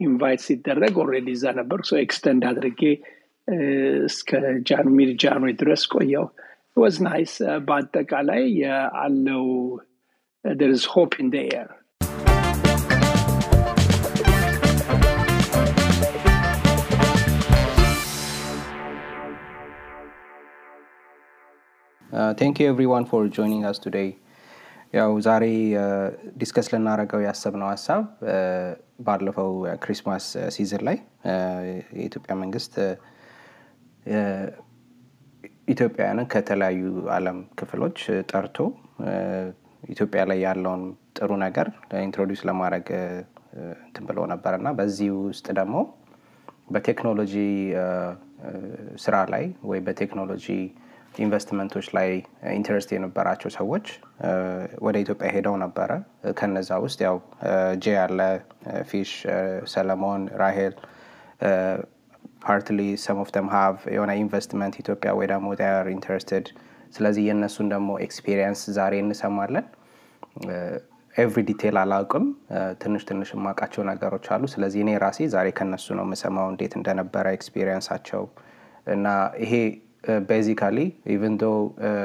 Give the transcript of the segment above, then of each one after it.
ኢንቫይት ሲደረግ ኦልሬዲ እዛ ነበር ሶ ኤክስተንድ አድርጌ እስከ ጃን ሚድ ጃንዌ ድረስ ቆየው ወዝ ናይስ በአጠቃላይ አለው there is hope in the air ቴንክ ዩ ኤቭሪዋን ፎር ጆይኒንግ አስ ቱዴይ ያው ዛሬ ዲስከስ ልናደረገው ያሰብነው ሀሳብ ባለፈው ክሪስማስ ሲዝን ላይ የኢትዮጵያ መንግስት ኢትዮጵያውያንን ከተለያዩ አለም ክፍሎች ጠርቶ ኢትዮጵያ ላይ ያለውን ጥሩ ነገር ኢንትሮዲውስ ለማድረግ እንትን ብለው ነበር እና በዚህ ውስጥ ደግሞ በቴክኖሎጂ ስራ ላይ ወይ በቴክኖሎጂ ኢንቨስትመንቶች ላይ ኢንትረስት የነበራቸው ሰዎች ወደ ኢትዮጵያ ሄደው ነበረ ከነዛ ውስጥ ያው ጄ ያለ ፊሽ ሰለሞን ራሄል ፓርትሊ ሰም ኦፍ ተም ሃቭ የሆነ ኢንቨስትመንት ኢትዮጵያ ወይ ደግሞ ር ኢንተረስትድ ስለዚህ የእነሱን ደግሞ ኤክስፔሪየንስ ዛሬ እንሰማለን ኤቭሪ ዲቴል አላውቅም ትንሽ ትንሽ የማውቃቸው ነገሮች አሉ ስለዚህ እኔ ራሴ ዛሬ ከነሱ ነው የምሰማው እንዴት እንደነበረ ኤክስፔሪየንሳቸው እና ይሄ ቤዚካሊ ኢቨን ዶ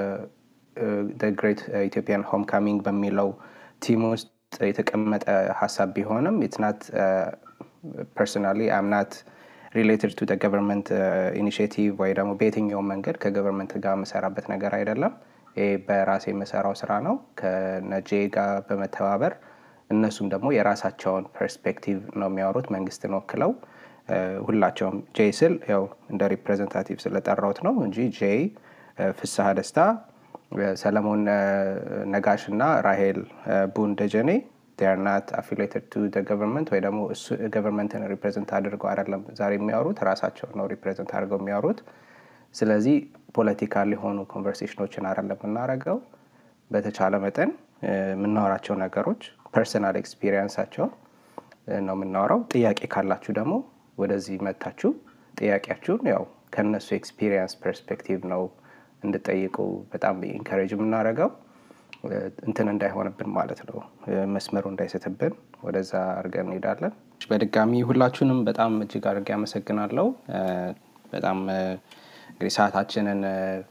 ግሬት ኢትዮጵያን ሆም ካሚንግ በሚለው ቲም ውስጥ የተቀመጠ ሀሳብ ቢሆንም ኢትናት ፐርሶናሊ አምናት ሪሌትድ ቱ ገቨርንመንት ኢኒሽቲቭ ወይ ደግሞ በየትኛው መንገድ ከገቨርንመንት ጋር የምሰራበት ነገር አይደለም ይህ በራሴ የምሰራው ስራ ነው ከነጄ ጋር በመተባበር እነሱም ደግሞ የራሳቸውን ፐርስፔክቲቭ ነው የሚያወሩት መንግስትን ወክለው ሁላቸውም ጄ ስል ያው እንደ ሪፕሬዘንታቲቭ ስለጠራውት ነው እንጂ ጄ ፍስሀ ደስታ ሰለሞን ነጋሽ እና ራሄል ቡን ደጀኔ ናት አፊሌትድ ቱ ገቨርንመንት ወይ ደግሞ ገቨርንመንትን ሪፕሬዘንት አድርገው አይደለም ዛሬ የሚያወሩት ራሳቸው ነው ሪፕሬዘንት አድርገው የሚያወሩት ስለዚህ ፖለቲካል የሆኑ ኮንቨርሴሽኖችን አይደለም የምናደረገው በተቻለ መጠን የምናወራቸው ነገሮች ፐርሰናል ኤክስፒሪየንሳቸው ነው የምናወራው ጥያቄ ካላችሁ ደግሞ ወደዚህ መታችሁ ጥያቄያችሁን ያው ከነሱ ኤክስፒሪየንስ ፐርስፔክቲቭ ነው እንድጠይቁ በጣም ኢንካሬጅ የምናደረገው እንትን እንዳይሆንብን ማለት ነው መስመሩ እንዳይስትብን ወደዛ አድርገን እንሄዳለን በድጋሚ ሁላችሁንም በጣም እጅግ አድርጌ ያመሰግናለው በጣም እንግዲህ ሰዓታችንን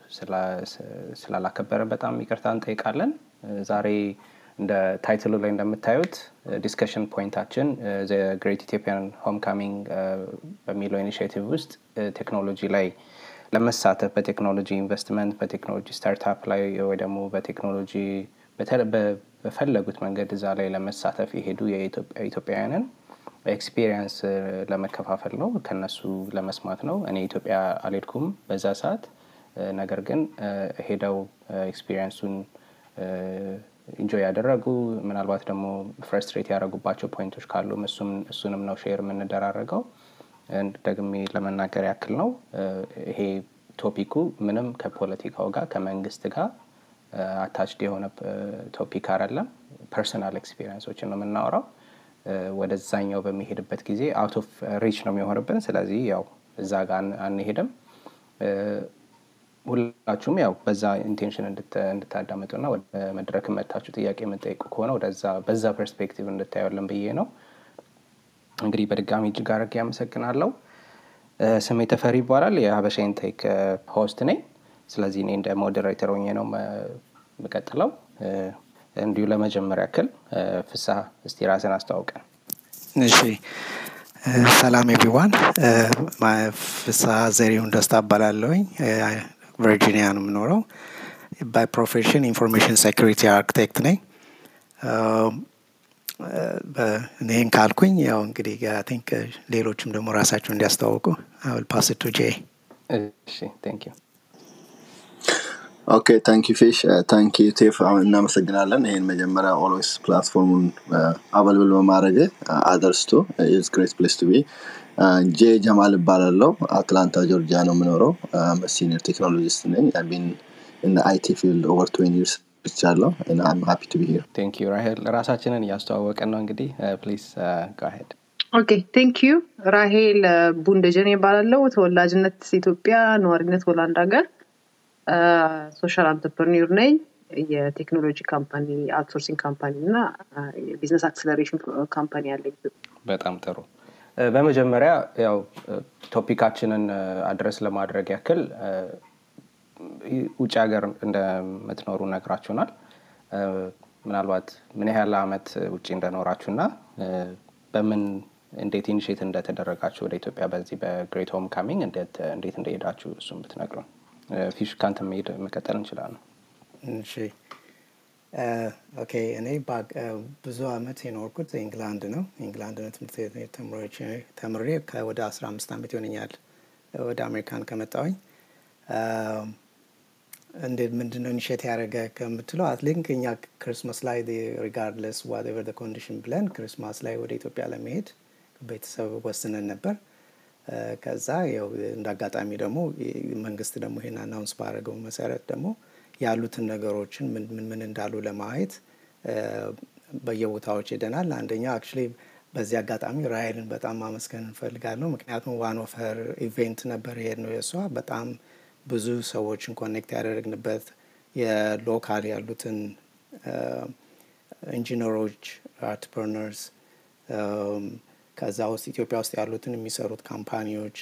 ስላላከበረን በጣም ይቅርታ እንጠይቃለን ዛሬ እንደ ታይትሉ ላይ እንደምታዩት ዲስከሽን ፖይንታችን ግሬት ኢትዮጵያን ሆም ካሚንግ በሚለው ኢኒሽቲቭ ውስጥ ቴክኖሎጂ ላይ ለመሳተፍ በቴክኖሎጂ ኢንቨስትመንት በቴክኖሎጂ ስታርታፕ ላይ ወይ ደግሞ በቴክኖሎጂ በፈለጉት መንገድ እዛ ላይ ለመሳተፍ የሄዱ የኢትዮጵያውያንን ኤክስፒሪየንስ ለመከፋፈል ነው ከነሱ ለመስማት ነው እኔ ኢትዮጵያ አልሄድኩም በዛ ሰዓት ነገር ግን ሄደው ኤክስፒሪየንሱን ኢንጆይ ያደረጉ ምናልባት ደግሞ ፍረስትሬት ያደረጉባቸው ፖይንቶች ካሉ እሱንም ነው ሼር የምንደራረገው ደግሜ ለመናገር ያክል ነው ይሄ ቶፒኩ ምንም ከፖለቲካው ጋር ከመንግስት ጋር አታችድ የሆነ ቶፒክ አይደለም ፐርሰናል ኤክስፒሪየንሶችን ነው የምናወራው ወደዛኛው በሚሄድበት ጊዜ አውት ኦፍ ሪች ነው የሚሆንብን ስለዚህ ያው እዛ ጋር አንሄድም ሁላችሁም ያው በዛ ኢንቴንሽን እንድታዳምጡና ወደ መድረክ መታችሁ ጥያቄ የምጠይቁ ከሆነ ወደዛ በዛ ፐርስፔክቲቭ እንድታየለን ብዬ ነው እንግዲህ በድጋሚ እጅግ አድርጌ ያመሰግናለው ስሜ ተፈሪ ይባላል የሀበሻ ኢንቴክ ሆስት ነኝ ስለዚህ እኔ እንደ ሞዴሬተር ሆኜ ነው የምቀጥለው እንዲሁ ለመጀመሪያ ያክል ፍሳ እስቲ ራስን አስተዋውቀን እሺ ሰላም ኤቭሪዋን ፍሳ ዘሪሁን ደስታ እባላለሁኝ ቨርጂኒያ ነው የምኖረው ባይ ፕሮፌሽን ኢንፎርሜሽን ሴኩሪቲ አርክቴክት ነኝ ይህን ካልኩኝ ያው እንግዲህ ቲንክ ሌሎችም ደግሞ ራሳቸው እንዲያስተዋውቁ አል ፓስ ቱ ጄ እሺ ቴንክ ዩ ኦኬ ታንክ ዩ ፊሽ ታንክ ዩ ቴፍ እናመሰግናለን ይህን መጀመሪያ ኦልዌስ ፕላትፎርሙን አበልብል በማድረግ አደርስቶ ኢዝ ግሬት ፕሌስ ቱ ቢ ጄ ጀማል እባላለው አትላንታ ጆርጂያ ነው የምኖረው ሲኒየር ቴክኖሎጂስት ነኝ ቢን አይቲ ፊልድ ኦቨር ትዌን ይርስ ብቻለሁ አም ሃፒ ቱ ቢ ሂር ቴንክ ዩ ራሄል ራሳችንን እያስተዋወቀን ነው እንግዲህ ፕሊዝ ጋሄድ ኦኬ ቴንክ ዩ ራሄል ቡንደጀን ይባላለው ተወላጅነት ኢትዮጵያ ነዋሪነት ሆላንድ ሀገር ሶሻል አንትርፕርኒር ነኝ የቴክኖሎጂ ካምፓኒ አውትሶርሲንግ ካምፓኒ እና የቢዝነስ አክሰለሬሽን ካምፓኒ አለኝ በጣም ጥሩ በመጀመሪያ ያው ቶፒካችንን አድረስ ለማድረግ ያክል ውጭ ሀገር እንደምትኖሩ ነግራችሁናል። ምናልባት ምን ያህል አመት ውጭ እንደኖራችሁ እና በምን እንዴት ኢኒሽት እንደተደረጋችሁ ወደ ኢትዮጵያ በዚህ በግሬት ሆም ካሚንግ እንዴት እንደሄዳችሁ እሱም ብትነግሩን። ፊሽ ካንተ መሄድ መቀጠል እንችላለን። እሺ ኦኬ እኔ ብዙ አመት የኖርኩት ኢንግላንድ ነው። ኢንግላንድ ነው ትምህርት ቤት ተምሬ ወደ አስራ አምስት አመት ይሆነኛል ወደ አሜሪካን ከመጣሁኝ። እንዴት ምንድን ነው ኢኒሽት ያደረገ ከምትለው አትሊንክ እኛ ክርስማስ ላይ ሪጋርድለስ ዋትኤቨር ደ ኮንዲሽን ብለን ክርስማስ ላይ ወደ ኢትዮጵያ ለመሄድ ቤተሰብ ወስነን ነበር። ከዛ ያው እንደ አጋጣሚ ደግሞ መንግስት ደግሞ ይሄን አናውንስ ባደረገው መሰረት ደግሞ ያሉትን ነገሮችን ምን ምን እንዳሉ ለማየት በየቦታዎች ሄደናል። አንደኛ አክቹዋሊ በዚህ አጋጣሚ ራይልን በጣም ማመስገን እንፈልጋለሁ። ምክንያቱም ዋን ኦፍ ሄር ኢቬንት ነበር ይሄድ ነው የእሷ በጣም ብዙ ሰዎችን ኮኔክት ያደረግንበት የሎካል ያሉትን ኢንጂነሮች፣ አርትፕርነርስ ከዛ ውስጥ ኢትዮጵያ ውስጥ ያሉትን የሚሰሩት ካምፓኒዎች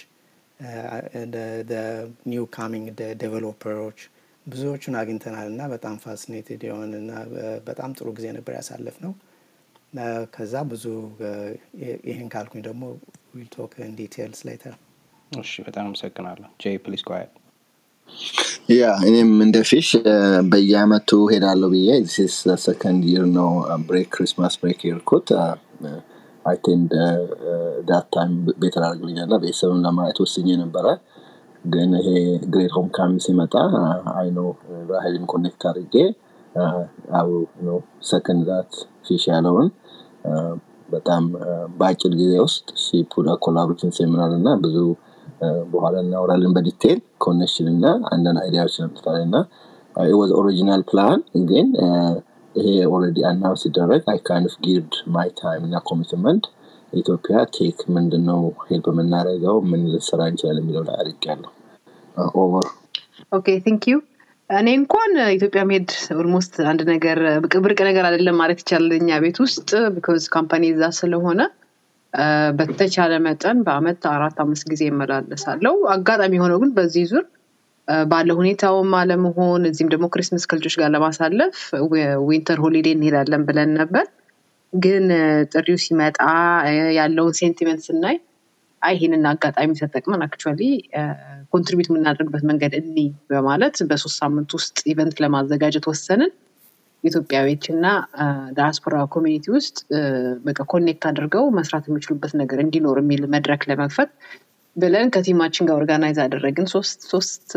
ኒው ካሚንግ ዴቨሎፐሮች ብዙዎቹን አግኝተናል እና በጣም ፋሲኔትድ የሆን እና በጣም ጥሩ ጊዜ ነበር ያሳለፍ ነው። ከዛ ብዙ ይህን ካልኩኝ ደግሞ ዊል ቶክ ኢን ዲቴልስ ሌተር። እሺ፣ በጣም አመሰግናለሁ። ጄ ፕሊዝ ጓያል ያ እኔም እንደ ፊሽ በየአመቱ ሄዳለሁ ብዬ ዚስ ሰከንድ ይር ነው ብሬክ ክሪስማስ ብሬክ የርኩት አይቴንድ ዳት ታይም ቤተር አድርግልኛል እና ቤተሰብም ለማየት ወስኜ ነበረ። ግን ይሄ ግሬት ሆም ካም ሲመጣ አይኖ ራሄልን ኮኔክት አድርጌ አው ነው ሰከንድ ዛት ፊሽ ያለውን በጣም በአጭር ጊዜ ውስጥ ሺፑዳ ኮላቦሬሽን ሴሚናር እና ብዙ በኋላ እናወራለን በዲቴል ኮኔክሽን እና አንዳንድ አይዲያዎች ነምትታል እና ወዝ ኦሪጂናል ፕላን ግን ይሄ ኦልሬዲ አናውንስ ሲደረግ አይ ካይንድ ኦፍ ጊርድ ማይ ታይም እና ኮሚትመንት ኢትዮጵያ ቴክ ምንድነው ሄልፕ የምናደርገው ምን ልሰራ እንችላለን የሚለው ላይ አድርጌያለሁ። ኦቨር ኦኬ ቲንክ ዩ እኔ እንኳን ኢትዮጵያ መሄድ ኦልሞስት አንድ ነገር ብርቅ ነገር አይደለም ማለት ይቻላል እኛ ቤት ውስጥ ቢኮዝ ካምፓኒ እዛ ስለሆነ በተቻለ መጠን በአመት አራት አምስት ጊዜ እመላለሳለሁ። አጋጣሚ የሆነው ግን በዚህ ዙር ባለ ሁኔታውም አለመሆን እዚህም ደግሞ ክሪስመስ ከልጆች ጋር ለማሳለፍ ዊንተር ሆሊዴ እንሄዳለን ብለን ነበር። ግን ጥሪው ሲመጣ ያለውን ሴንቲመንት ስናይ አይ ይህንን አጋጣሚ ተጠቅመን አክቹዋሊ ኮንትሪቢዩት የምናደርግበት መንገድ እኒ በማለት በሶስት ሳምንት ውስጥ ኢቨንት ለማዘጋጀት ወሰንን። ኢትዮጵያዊዎች እና ዳያስፖራ ኮሚኒቲ ውስጥ በቃ ኮኔክት አድርገው መስራት የሚችሉበት ነገር እንዲኖር የሚል መድረክ ለመክፈት ብለን ከቲማችን ጋር ኦርጋናይዝ አደረግን። ሶስት ሶስት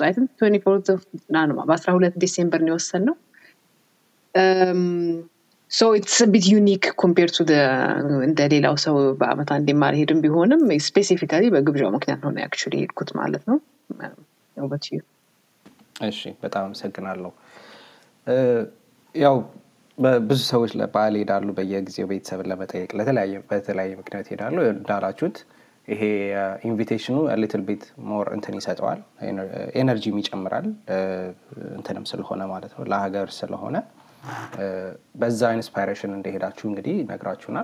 በአስራ ሁለት ዲሴምበር ነው የወሰንነው። ሶ ኢትስ ቢት ዩኒክ ኮምፔር ቱ እንደ ሌላው ሰው በአመት አንድ የማልሄድም ቢሆንም ስፔሲፊካሊ በግብዣው ምክንያት ነው አክቹዋሊ የሄድኩት ማለት ነው። ውበት እሺ፣ በጣም አመሰግናለሁ። ያው ብዙ ሰዎች ለበዓል ይሄዳሉ፣ በየጊዜው ቤተሰብን ለመጠየቅ ለተለያየ በተለያየ ምክንያት ይሄዳሉ። እንዳላችሁት ይሄ ኢንቪቴሽኑ ሊትል ቤት ሞር እንትን ይሰጠዋል፣ ኤነርጂም ይጨምራል። እንትንም ስለሆነ ማለት ነው ለሀገር ስለሆነ በዛ ኢንስፓይሬሽን እንደሄዳችሁ እንግዲህ ነግራችሁናል።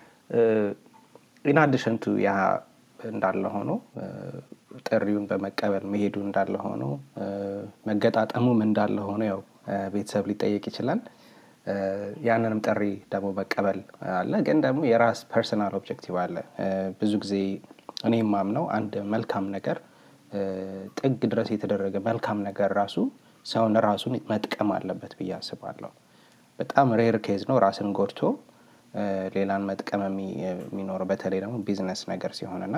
ኢናዲሽንቱ ያ እንዳለ ሆኖ ጥሪውን በመቀበል መሄዱ እንዳለ ሆኖ መገጣጠሙም እንዳለ ሆኖ ያው ቤተሰብ ሊጠየቅ ይችላል። ያንንም ጥሪ ደግሞ መቀበል አለ። ግን ደግሞ የራስ ፐርሰናል ኦብጀክቲቭ አለ። ብዙ ጊዜ እኔ የማምነው አንድ መልካም ነገር ጥግ ድረስ የተደረገ መልካም ነገር ራሱ ሰውን ራሱን መጥቀም አለበት ብዬ አስባለሁ። በጣም ሬር ኬዝ ነው ራስን ጎድቶ ሌላን መጥቀም የሚኖረው በተለይ ደግሞ ቢዝነስ ነገር ሲሆንና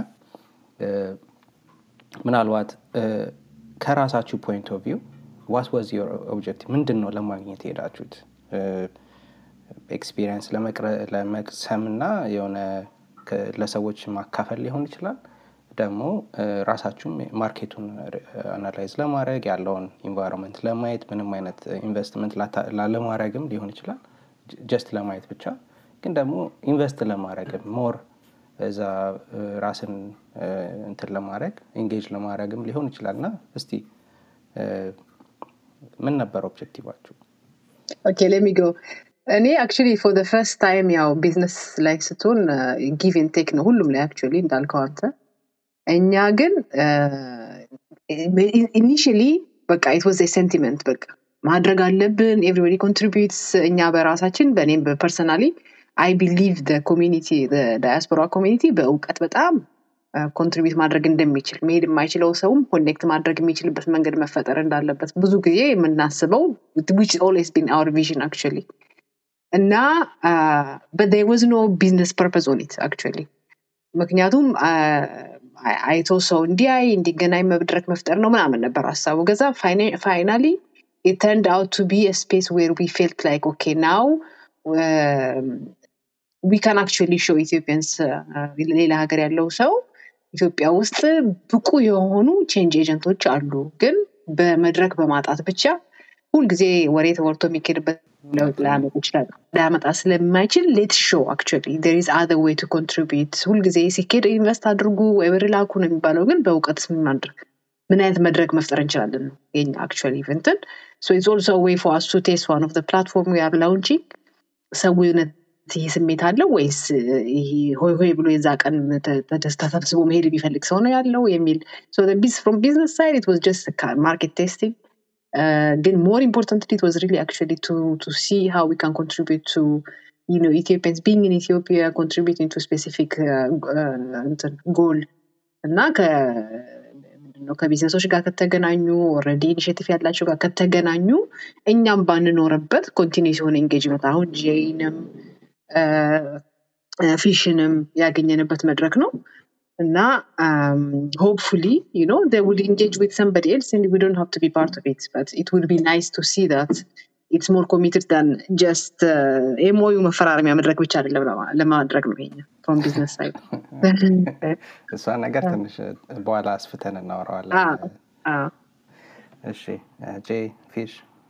ምናልባት ከራሳችሁ ፖይንት ኦፍ ቪው ዋት ዋዝ ዮር ኦብጀክቲቭ ምንድን ነው ለማግኘት የሄዳችሁት? ኤክስፒሪየንስ ለመቅሰም እና የሆነ ለሰዎች ማካፈል ሊሆን ይችላል። ደግሞ ራሳችሁም ማርኬቱን አናላይዝ ለማድረግ ያለውን ኢንቫይሮንመንት ለማየት ምንም አይነት ኢንቨስትመንት ላለማድረግም ሊሆን ይችላል። ጀስት ለማየት ብቻ ግን ደግሞ ኢንቨስት ለማድረግም ሞር እዛ ራስን እንትን ለማድረግ ኢንጌጅ ለማድረግም ሊሆን ይችላል እና እስቲ ምን ነበር ኦብጀክቲቫችሁ? ኦኬ ሌሚ ጎ እኔ አክቹዋሊ ፎር ዘ ፈርስት ታይም ያው ቢዝነስ ላይ ስትሆን ጊቭ ኤንድ ቴክ ነው ሁሉም ላይ አክቹዋሊ እንዳልከው አንተ። እኛ ግን ኢኒሽሊ በቃ ኢት ዋዝ ሴንቲመንት በቃ ማድረግ አለብን ኤቭሪበዲ ኮንትሪቢዩትስ እኛ በራሳችን በእኔም በፐርሰናሊ አይ ቢሊቭ ኮሚኒቲ ዳያስፖራ ኮሚኒቲ በእውቀት በጣም ኮንትሪቢዩት ማድረግ እንደሚችል መሄድ የማይችለው ሰውም ኮኔክት ማድረግ የሚችልበት መንገድ መፈጠር እንዳለበት ብዙ ጊዜ የምናስበው ዊች ኦልዌስ ቢን አወር ቪዥን አክቹዋሊ እና but there was no business purpose on it actually ምክንያቱም አይቶ ሰው እንዲያይ እንዲገናኝ መድረክ መፍጠር ነው ምናምን ነበር ሀሳቡ ገዛ ፋይናሊ it turned out to be a space where we felt like okay now um, we can actually show Ethiopians uh, ሌላ ሀገር ያለው ሰው ኢትዮጵያ ውስጥ ብቁ የሆኑ ቼንጅ ኤጀንቶች አሉ ግን በመድረክ በማጣት ብቻ ሁልጊዜ ወሬ ተወርቶ የሚካሄድበት ለውጥ ላያመጣ ይችላል ላያመጣ ስለማይችል ሌት ሾው አክቹዋሊ ዴር ኢዝ አዘር ዌይ ቱ ኮንትሪቢዩት ሁልጊዜ ሲኬድ ኢንቨስት አድርጉ ወይ ብር ላኩ ነው የሚባለው ግን በእውቀት ምን ማድረግ ምን አይነት መድረክ መፍጠር እንችላለን ነው የኛ አክቹዋሊ ኢቨንትን ሶ ኢትስ ኦልሶ ዌይ ፎር አስ ቱ ቴስት ዋን ኦፍ ዘ ፕላትፎርም ዊ አር ላውንቺንግ ሰው እውነት ይህ ስሜት አለው ወይስ ይሄ ሆይ ሆይ ብሎ የዛ ቀን ተደስታ ተሰብስቦ መሄድ የሚፈልግ ሰው ነው ያለው የሚል ፍሮም ቢዝነስ ሳይድ ኢት ዋዝ ጀስት ማርኬት ቴስቲንግ ግን ሞር ኢምፖርታንትሊ ኢት ዋዝ ሪሊ አክቹዋሊ ቱ ቱ ሲ ሃው ዊ ካን ኮንትሪቢዩት ቱ you know Ethiopians being in Ethiopia contributing to specific ጎል እና ምንድነው ከቢዝነሶች ጋር ከተገናኙ ኦልሬዲ ኢኒሽቲቭ ያላቸው ጋር ከተገናኙ እኛም ባንኖርበት ኮንቲኒስ የሆነ ኤንጌጅመንት አሁን ጄይንም ፊሽንም ያገኘንበት መድረክ ነው እና ሆፕፉሊ ዩ ኖ they would engage with somebody else and we don't have to be part of it but it would be nice to see that it's more committed than just ኤምኦዩ መፈራረሚያ መድረክ ብቻ አይደለም ለማድረግ ነው ይሄኛ ፍሮም ቢዝነስ ሳይድ እሷ ነገር ትንሽ በኋላ አስፍተን እናወራዋለን እሺ ጄ ፊሽ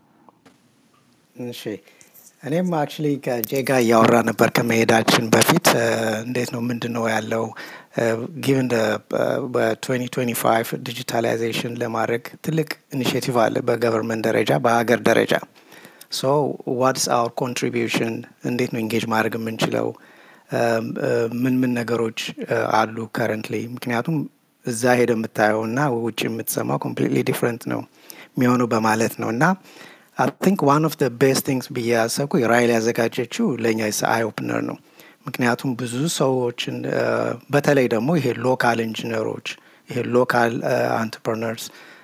እሺ እኔም አክቹሊ ከጄ ጋር እያወራ ነበር ከመሄዳችን በፊት እንዴት ነው ምንድን ነው ያለው ጊቭን በ2025 ዲጂታላይዜሽን ለማድረግ ትልቅ ኢኒሽቲቭ አለ በገቨርንመንት ደረጃ በሀገር ደረጃ ሶ ዋትስ አወር ኮንትሪቢሽን እንዴት ነው ኢንጌጅ ማድረግ የምንችለው ምን ምን ነገሮች አሉ ከረንትሊ ምክንያቱም እዛ ሄደ የምታየው እና ውጭ የምትሰማው ኮምፕሊትሊ ዲፍረንት ነው የሚሆነው በማለት ነው እና አይ ቲንክ ዋን ኦፍ ቤስት ቲንግስ ብዬ ያሰብኩ ራይል ያዘጋጀችው ለእኛ አይ ኦፕነር ነው ምክንያቱም ብዙ ሰዎችን በተለይ ደግሞ ይሄ ሎካል ኢንጂነሮች ይሄ ሎካል አንትርፕርነርስ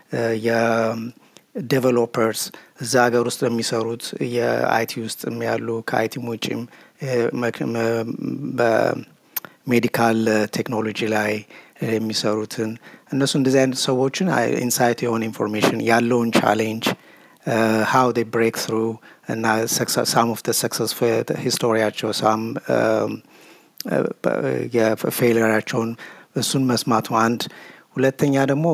የዴቨሎፐርስ እዛ ሀገር ውስጥ የሚሰሩት የአይቲ ውስጥ ያሉ ከአይቲም ውጭም በሜዲካል ቴክኖሎጂ ላይ የሚሰሩትን እነሱ እንደዚህ አይነት ሰዎችን ኢንሳይት የሆነ ኢንፎርሜሽን ያለውን ቻሌንጅ ሃው ዴ ብሬክ ትሩ እና ሳም ኦፍ ሰክሰስ ሂስቶሪያቸው ሳም የፌሊራቸውን እሱን መስማቱ አንድ ሁለተኛ ደግሞ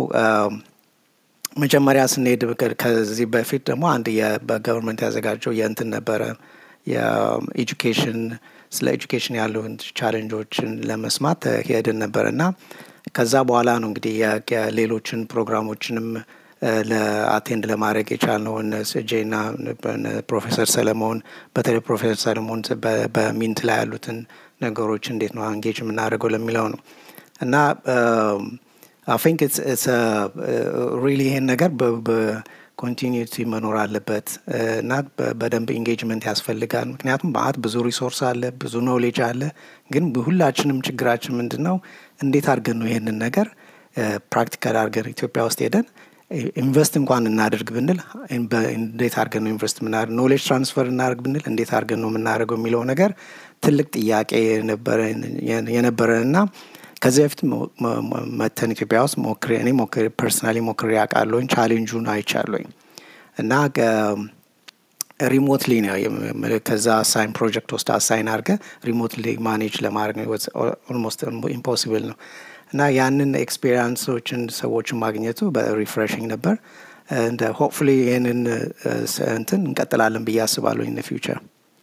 መጀመሪያ ስንሄድ ከዚህ በፊት ደግሞ አንድ በገቨርንመንት ያዘጋጀው የእንትን ነበረ የኤጁኬሽን ስለ ኤጁኬሽን ያለውን ቻሌንጆችን ለመስማት ሄድን ነበር እና ከዛ በኋላ ነው እንግዲህ ሌሎችን ፕሮግራሞችንም ለአቴንድ ለማድረግ የቻልነው ጄና ፕሮፌሰር ሰለሞን በተለይ ፕሮፌሰር ሰለሞን በሚንት ላይ ያሉትን ነገሮች እንዴት ነው አንጌጅ የምናደርገው ለሚለው ነው እና አይ ቲንክ ሪሊ ይሄን ነገር በኮንቲኒቲ መኖር አለበት እና በደንብ ኢንጌጅመንት ያስፈልጋል ምክንያቱም በአት ብዙ ሪሶርስ አለ ብዙ ኖሌጅ አለ ግን ሁላችንም ችግራችን ምንድን ነው እንዴት አድርገን ነው ይህንን ነገር ፕራክቲካል አድርገን ኢትዮጵያ ውስጥ ሄደን ኢንቨስት እንኳን እናደርግ ብንል እንዴት አድርገን ነው ኢንቨስት የምናደርግ ኖሌጅ ትራንስፈር እናደርግ ብንል እንዴት አድርገን ነው የምናደርገው የሚለው ነገር ትልቅ ጥያቄ የነበረን እና ከዚህ በፊት መተን ኢትዮጵያ ውስጥ ሞክሬ እኔ ሞክሬ ፐርሰናሊ ሞክሬ ያውቃለሁኝ ቻሌንጁን አይቻለኝ እና ሪሞትሊ ነው ከዛ አሳይን ፕሮጀክት ውስጥ አሳይን አድርገ ሪሞትሊ ማኔጅ ለማድረግ ኦልሞስት ኢምፖሲብል ነው እና ያንን ኤክስፔሪንሶችን ሰዎችን ማግኘቱ በሪፍሬሽንግ ነበር እንደ ሆፕፉሊ ይህንን እንትን እንቀጥላለን ብዬ አስባለሁ ኢን ፊውቸር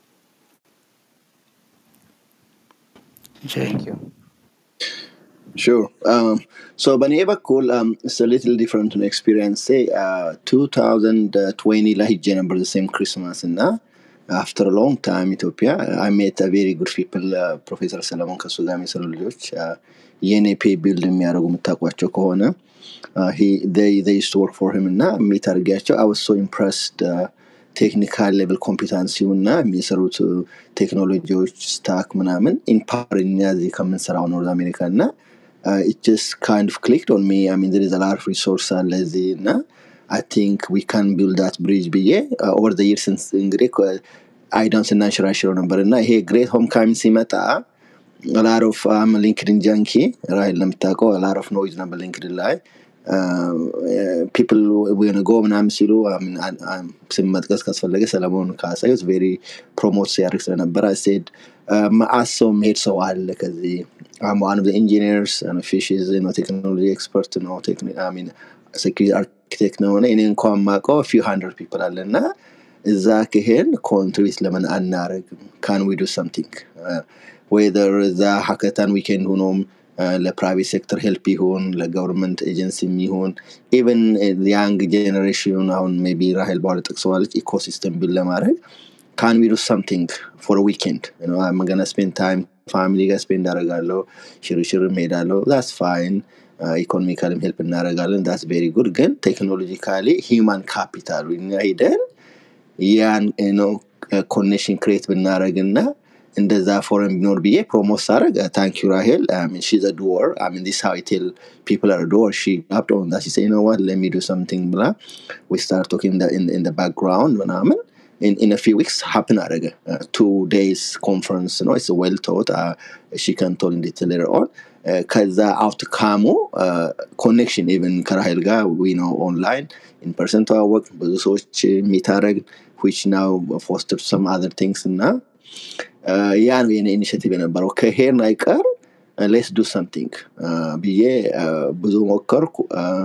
Sure. Um, so በእኔ በኩል um, it's a little different ነው ኤክስፒሪየንስ uh, 2020 ላይ ሄጄ ነበር the same Christmas እና አፍተር ሎንግ ታይም ኢትዮጵያ አይ ሜት ቬሪ ጉድ ፒፕል ፕሮፌሰር ሰለሞን ከሱ ጋር የሚሰሩ ልጆች የኔፔ ቢልድ የሚያደርጉ የምታውቋቸው ከሆነ ዩስ ወርክ ፎር ሂም እና ሚት አድርጊያቸው አይ ሶ ኢምፕረስድ ቴክኒካል ሌቭል ኮምፒታንሲው እና የሚሰሩት ቴክኖሎጂዎች ስታክ ምናምን ኢንፓር እኛ እዚህ ከምንሰራው ኖርዝ አሜሪካ እና ጀስት ካይንድ ኦፍ ክሊክድ ኦን ሚ አይ ሚን ዘር ኢዝ አ ላር ሪሶርስ አለ እዚህ እና አይ ቲንክ ዊ ካን ቢልድ ዳት ብሪጅ ብዬ ኦቨር ዘ ይርስ እንግዲህ አይዳን ስናንሽራሽረው ነበር እና ይሄ ግሬት ሆም ካሚንግ ሲመጣ ላር ኦፍ አም ሊንክድን ጃንኪ ራይል ለምታውቀው ላር ኦፍ ኖይዝ ነበር ሊንክድን ላይ ፒፕል ወን ጎ ምናምን ሲሉ ስም መጥቀስ ካስፈለገ ሰለሞን ካሳዩት ቬሪ ፕሮሞት ሲያደርግ ስለነበረ ሴድ መአት ሰው መሄድ ሰው አለ ከዚህ ዋን ኦፍ ኢንጂኒርስ ፊሽዝ ቴክኖሎጂ ኤክስፐርት ነው ሴኪሪቲ አርኪቴክት ነው እኔ እንኳን ማቀው ፊው ሀንድረድ ፒፕል አለ እና እዛ ክሄን ኮንትሪቢት ለምን አናረግም ካን ዊ ዱ ሰምቲንግ ወይደር እዛ ሀከታን ዊኬንድ ሆኖም ለፕራይቬት ሴክተር ሄልፕ ይሁን ለገቨርንመንት ኤጀንሲ ይሁን ኢቨን ያንግ ጄኔሬሽን አሁን ሜይ ቢ ራሄል በኋላ ጠቅሰዋለች ኢኮሲስተም ቢል ለማድረግ ካን ዊ ዱ ሰምቲንግ ፎር ዊኬንድ መገና ስፔንድ ታይም ፋሚሊ ጋር ስፔንድ አደርጋለሁ ሽርሽር ሄዳለሁ ዛስ ፋይን ኢኮኖሚካልም ሄልፕ እናደረጋለን ዳስ ቬሪ ጉድ ግን ቴክኖሎጂካሊ ሂማን ካፒታሉ እኛ ሂደን ያን ኮኔክሽን ክሬት ብናደረግ እና እንደዛ ፎረን ቢኖር ብዬ ፕሮሞት ሳደረግ ታንክ ዩ ራሄል ሺዝ ዶር ዲስ ሃው ቴል ፒፕል አር ዶር ሺ አፕ ኦን ዳት ሴ ኖ ዋት ለሚ ዱ ሰምቲንግ ብላ ዊ ስታርት ቶኪንግ ኢን ባክግራውንድ ምናምን in, in a few weeks happen አደረገ two days conference ነው it's well taught uh, she can tell in detail later on ከዛ አውትካሙ ኮኔክሽን ኢቨን ከራሄል ጋር ዊ ነው ኦንላይን ኢንፐርሰን ተዋወቅ ብዙ ሰዎች የሚታረግ ዊች ናው ፎስተር ሰም አዘር ቲንግስ እና ያ ነው የኔ ኢኒሽቲቭ የነበረው ከሄርን አይቀር ሌስ ዱ ሰምቲንግ ብዬ ብዙ ሞከርኩ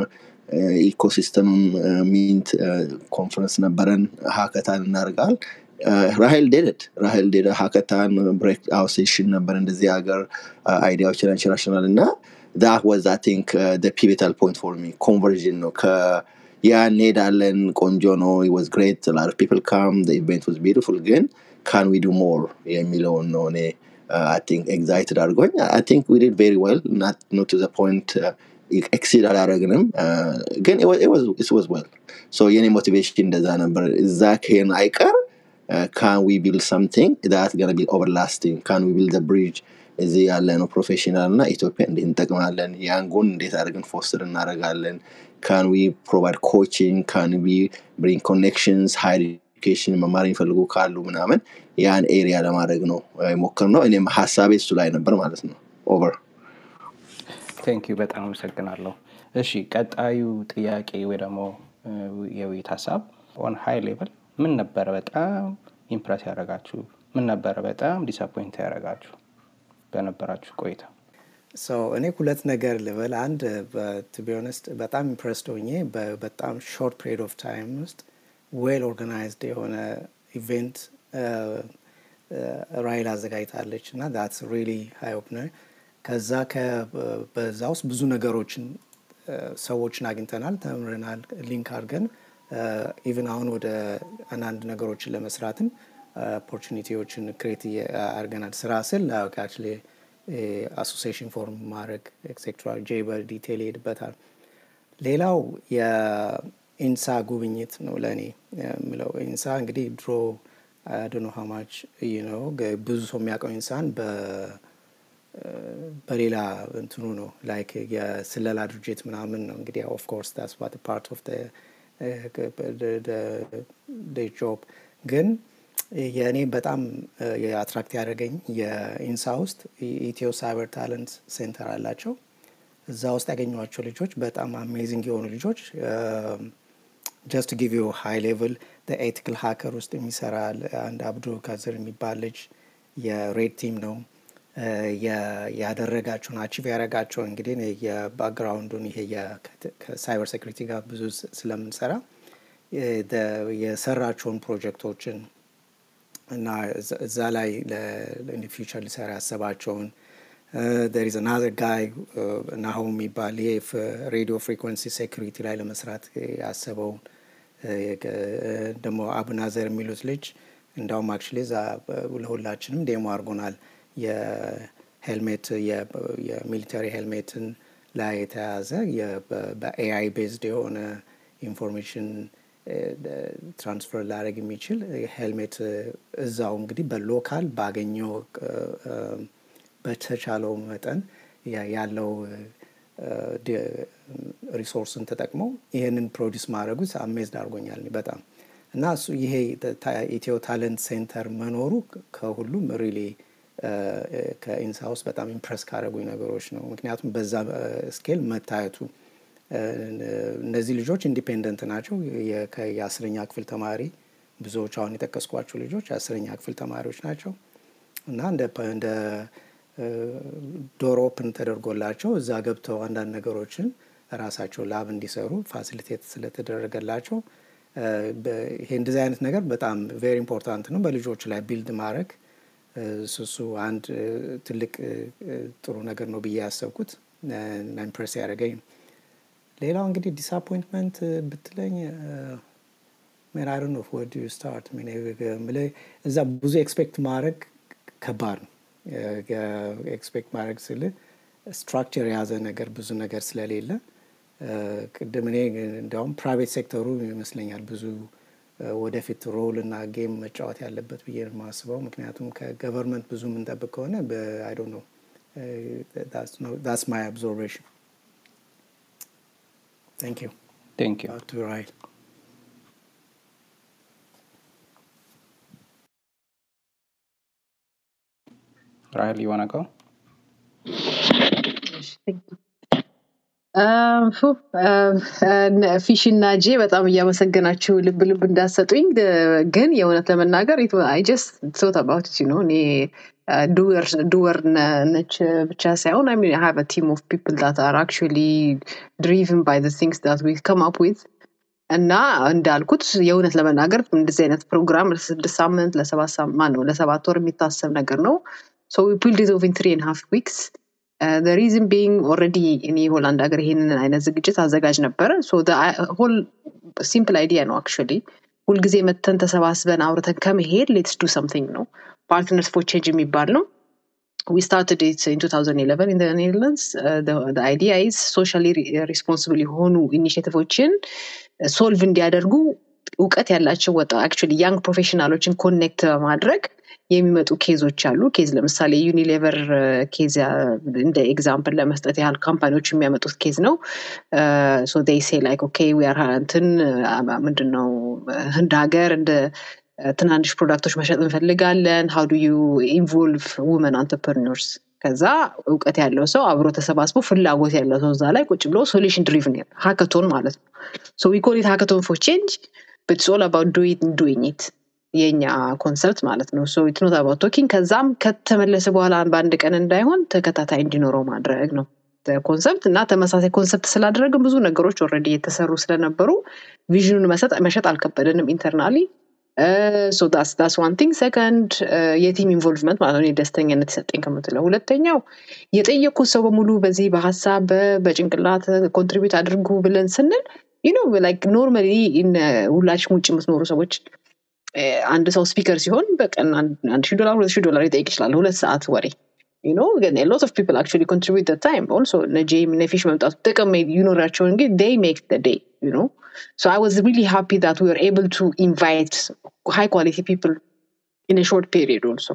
ኢኮሲስተም ሚንት ኮንፈረንስ ነበረን ሀከታን እናርጋል ራሄል ዴደድ ራሄል ዴደ ሀከታን ብሬክ አውት ሴሽን ነበር እንደዚህ ሀገር አይዲያዎችን አንሸራሽናል እና ዛት ወዝ አይ ቲንክ ፒቪታል ፖይንት ፎር ሚ ኮንቨርዥን ነው ያ እንሄዳለን ቆንጆ ነው ወዝ ግሬት ላር ፒፕል ካም ኢቨንት ወዝ ቢዩቲፉል ግን ካን ዊ ዱ ሞር የሚለውን ነው እኔ አይ ቲንክ ኤግዛይትድ አድርጎኝ አይ ቲንክ ዊ ዲድ ቬሪ ዌል ኖት ቱ ዘ ፖይንት ኤክሲድ አላረግንም ግን ወዝ ዌል ሶ የኔ ሞቲቬሽን እንደዛ ነበር እዛ ከሄን አይቀር ካን ዊ ቢልድ ሰምቲንግ ዳት ገና ቢ ኦቨርላስቲንግ ካን ዊ ቢልድ ብሪጅ እዚህ ያለ ነው ፕሮፌሽናል እና ኢትዮጵያ እንዴት እንጠቅማለን ያንጎን እንዴት አድርገን ፎስተር እናደረጋለን ካን ዊ ፕሮቫይድ ኮቺንግ ካን ዊ ብሪንግ ኮኔክሽንስ ሃይር ኤዱኬሽን መማር የሚፈልጉ ካሉ ምናምን ያን ኤሪያ ለማድረግ ነው ሞክር ነው እኔም ሀሳቤ እሱ ላይ ነበር ማለት ነው ኦቨር ቴንክ ዩ በጣም አመሰግናለሁ እሺ ቀጣዩ ጥያቄ ወይ ደግሞ የውይይት ሀሳብ ኦን ሃይ ሌቭል ምን ነበረ በጣም ኢምፕረስ ያደረጋችሁ ምን ነበረ በጣም ዲስአፖይንት ያደረጋችሁ በነበራችሁ ቆይታ እኔ ሁለት ነገር ልበል አንድ ቱቢሆነስት በጣም ኢምፕረስድ ሆኜ በጣም ሾርት ፒሪድ ኦፍ ታይም ውስጥ ዌል ኦርጋናይዝድ የሆነ ኢቨንት ራይል አዘጋጅታለች እና ዳትስ ሪሊ ሃይ ኦፕነር ከዛ በዛ ውስጥ ብዙ ነገሮችን ሰዎችን አግኝተናል ተምረናል ሊንክ አድርገን ኢቨን አሁን ወደ አንዳንድ ነገሮችን ለመስራትም ኦፖርቹኒቲዎችን ክሬት አድርገናል ስራ ስል አክቹዋሊ አሶሲሽን ፎርም ማድረግ ኤክሴትራ ጄ በዲቴል ይሄድበታል ሌላው የኢንሳ ጉብኝት ነው ለእኔ የምለው ኢንሳ እንግዲህ ድሮ ዶኖ ሀማች ነው ብዙ ሰው የሚያውቀው ኢንሳን በሌላ እንትኑ ነው ላይክ የስለላ ድርጅት ምናምን ነው እንግዲህ ኦፍኮርስ ዳስ ዋት ፓርት ኦፍ ጆብ ግን የእኔ በጣም የአትራክት ያደረገኝ የኢንሳ ውስጥ ኢትዮ ሳይበር ታለንት ሴንተር አላቸው እዛ ውስጥ ያገኟቸው ልጆች በጣም አሜዚንግ የሆኑ ልጆች ጀስት ጊቭ ዩ ሃይ ሌቭል ኤቲክል ሀከር ውስጥ የሚሰራ አንድ አብዱ ካዘር የሚባል ልጅ የሬድ ቲም ነው ያደረጋቸውን አቺቭ ያደረጋቸውን እንግዲህ የባክግራውንዱን ይሄ ከሳይበር ሴኩሪቲ ጋር ብዙ ስለምንሰራ የሰራቸውን ፕሮጀክቶችን እና እዛ ላይ ፊውቸር ሊሰራ ያሰባቸውን there is another guy ናሆም የሚባል ይሄ ሬዲዮ ፍሪኮንሲ ሴኩሪቲ ላይ ለመስራት ያሰበውን ደግሞ አቡናዘር የሚሉት ልጅ እንዳውም አክቹሊ እዛ ለሁላችንም ዴሞ አድርጎናል። የሄልሜት የሚሊተሪ ሄልሜትን ላይ የተያዘ በኤአይ ቤዝድ የሆነ ኢንፎርሜሽን ትራንስፈር ላደረግ የሚችል ሄልሜት እዛው እንግዲህ በሎካል ባገኘው በተቻለው መጠን ያለው ሪሶርስን ተጠቅመው ይህንን ፕሮዲስ ማድረጉት አሜዝድ አድርጎኛል በጣም እና እሱ ይሄ ኢትዮ ታለንት ሴንተር መኖሩ ከሁሉም ሪሊ ከኢንሳ ውስጥ በጣም ኢምፕረስ ካደረጉኝ ነገሮች ነው። ምክንያቱም በዛ ስኬል መታየቱ እነዚህ ልጆች ኢንዲፔንደንት ናቸው። የአስረኛ ክፍል ተማሪ ብዙዎች አሁን የጠቀስኳቸው ልጆች የአስረኛ ክፍል ተማሪዎች ናቸው እና እንደ ዶር ኦፕን ተደርጎላቸው እዛ ገብተው አንዳንድ ነገሮችን ራሳቸው ላብ እንዲሰሩ ፋሲሊቴት ስለተደረገላቸው ይሄ እንደዚህ አይነት ነገር በጣም ቬሪ ኢምፖርታንት ነው። በልጆች ላይ ቢልድ ማድረግ እሱ አንድ ትልቅ ጥሩ ነገር ነው ብዬ ያሰብኩት እና ኢምፕሬስ ያደረገኝ ነው። ሌላው እንግዲህ ዲስአፖይንትመንት ብትለኝ ሜን አይ ዶንት ኖ ወር ዱ ስታርት እዛ ብዙ ኤክስፔክት ማድረግ ከባድ ነው። ኤክስፔክት ማድረግ ስል ስትራክቸር የያዘ ነገር ብዙ ነገር ስለሌለ ቅድም እኔ እንዲያውም ፕራይቬት ሴክተሩ ይመስለኛል ብዙ ወደፊት ሮል እና ጌም መጫወት ያለበት ብዬ የማስበው ምክንያቱም ከገቨርንመንት ብዙ የምንጠብቅ ከሆነ አይ ዶንት ኖ ዳትስ ማይ አብዞርቬሽን Thank you. Thank you. Back to Rahel. Rahel, you want to go? ፊሽ እና ጄ በጣም እያመሰገናችሁ ልብ ልብ እንዳሰጡኝ ግን የእውነት ለመናገር አይ ጀስት ቶት አባውት ነው እኔ ዱወር ነች ብቻ ሳይሆን አይ ሚን ሃቭ ቲም ኦፍ ፒፕል ዳት አር አክቹዋሊ ድሪቭን ባይ ቲንግስ ዳት ዊ ከም አፕ ዊዝ እና እንዳልኩት የእውነት ለመናገር እንደዚህ አይነት ፕሮግራም ለስድስት ሳምንት ለሰባት ሳምንት ነው ለሰባት ወር የሚታሰብ ነገር ነው ሶ ዊ ፑልድ ኢት ኦፍ ኢን ትሪ ኤንድ ሃፍ ዊክስ ሪዝን ቢንግ ኦልሬዲ እኔ ሆላንድ ሀገር ይሄንን አይነት ዝግጅት አዘጋጅ ነበረ ሆል ሲምፕል አይዲያ ነው አክቹዋሊ ሁልጊዜ መተን ተሰባስበን አውርተን ከመሄድ ሌትስ ዱ ሰምቲንግ ነው ፓርትነርስ ፎር ቼንጅ የሚባል ነው we started it in 2011 in the Netherlands. Uh, the, the idea is socially responsible የሆኑ ኢኒሽቲቮችን ሶልቭ እንዲያደርጉ እውቀት ያላቸው ወጣ አክቹዋሊ ያንግ ፕሮፌሽናሎችን ኮኔክት በማድረግ የሚመጡ ኬዞች አሉ። ኬዝ ለምሳሌ ዩኒሌቨር ኬዝ እንደ ኤግዛምፕል ለመስጠት ያህል ካምፓኒዎች የሚያመጡት ኬዝ ነው። ሶ ዴይ ሴ ላይክ ኦኬ ዊ አር እንትን ምንድን ነው ህንድ ሀገር እንደ ትናንሽ ፕሮዳክቶች መሸጥ እንፈልጋለን ሀው ዱ ዩ ኢንቮልቭ ውመን አንተርፕርነርስ ከዛ እውቀት ያለው ሰው አብሮ ተሰባስቦ ፍላጎት ያለው ሰው እዛ ላይ ቁጭ ብሎ ሶሉሽን ድሪቭን ሀከቶን ማለት ነው ሶ ዊ ኮል ኢት ሀከቶን ፎር ቼንጅ በት ኦል አባውት ዱይንግ ኢት የኛ ኮንሰፕት ማለት ነው ሶ ኢትኖት አባውት ቶኪንግ ከዛም ከተመለሰ በኋላ በአንድ ቀን እንዳይሆን ተከታታይ እንዲኖረው ማድረግ ነው ኮንሰፕት እና ተመሳሳይ ኮንሰፕት ስላደረግን ብዙ ነገሮች ኦልሬዲ የተሰሩ ስለነበሩ ቪዥኑን መሸጥ አልከበደንም ኢንተርናሊ ሶ ዳስ ዳስ ዋን ቲንግ ሰከንድ የቲም ኢንቮልቭመንት ማለት ነው ደስተኛነት ይሰጠኝ ከምትለው ሁለተኛው የጠየቁት ሰው በሙሉ በዚህ በሀሳብ በጭንቅላት ኮንትሪቢዩት አድርጉ ብለን ስንል ዩ ኖ ላይክ ኖርማሊ ሁላችን ውጭ የምትኖሩ ሰዎች አንድ ሰው ስፒከር ሲሆን በቀን አንድ ሺህ ዶላር ሁለት ሺህ ዶላር ይጠይቅ ይችላል ሁለት ሰዓት ወሬ you know ግን a lot of people actually contribute the time also እነ ጄም እነ ፊሽ መምጣቱ ጥቅም ይኖራቸው እንጂ they make the day you know so i was really happy that we were able to invite high quality people in a short period also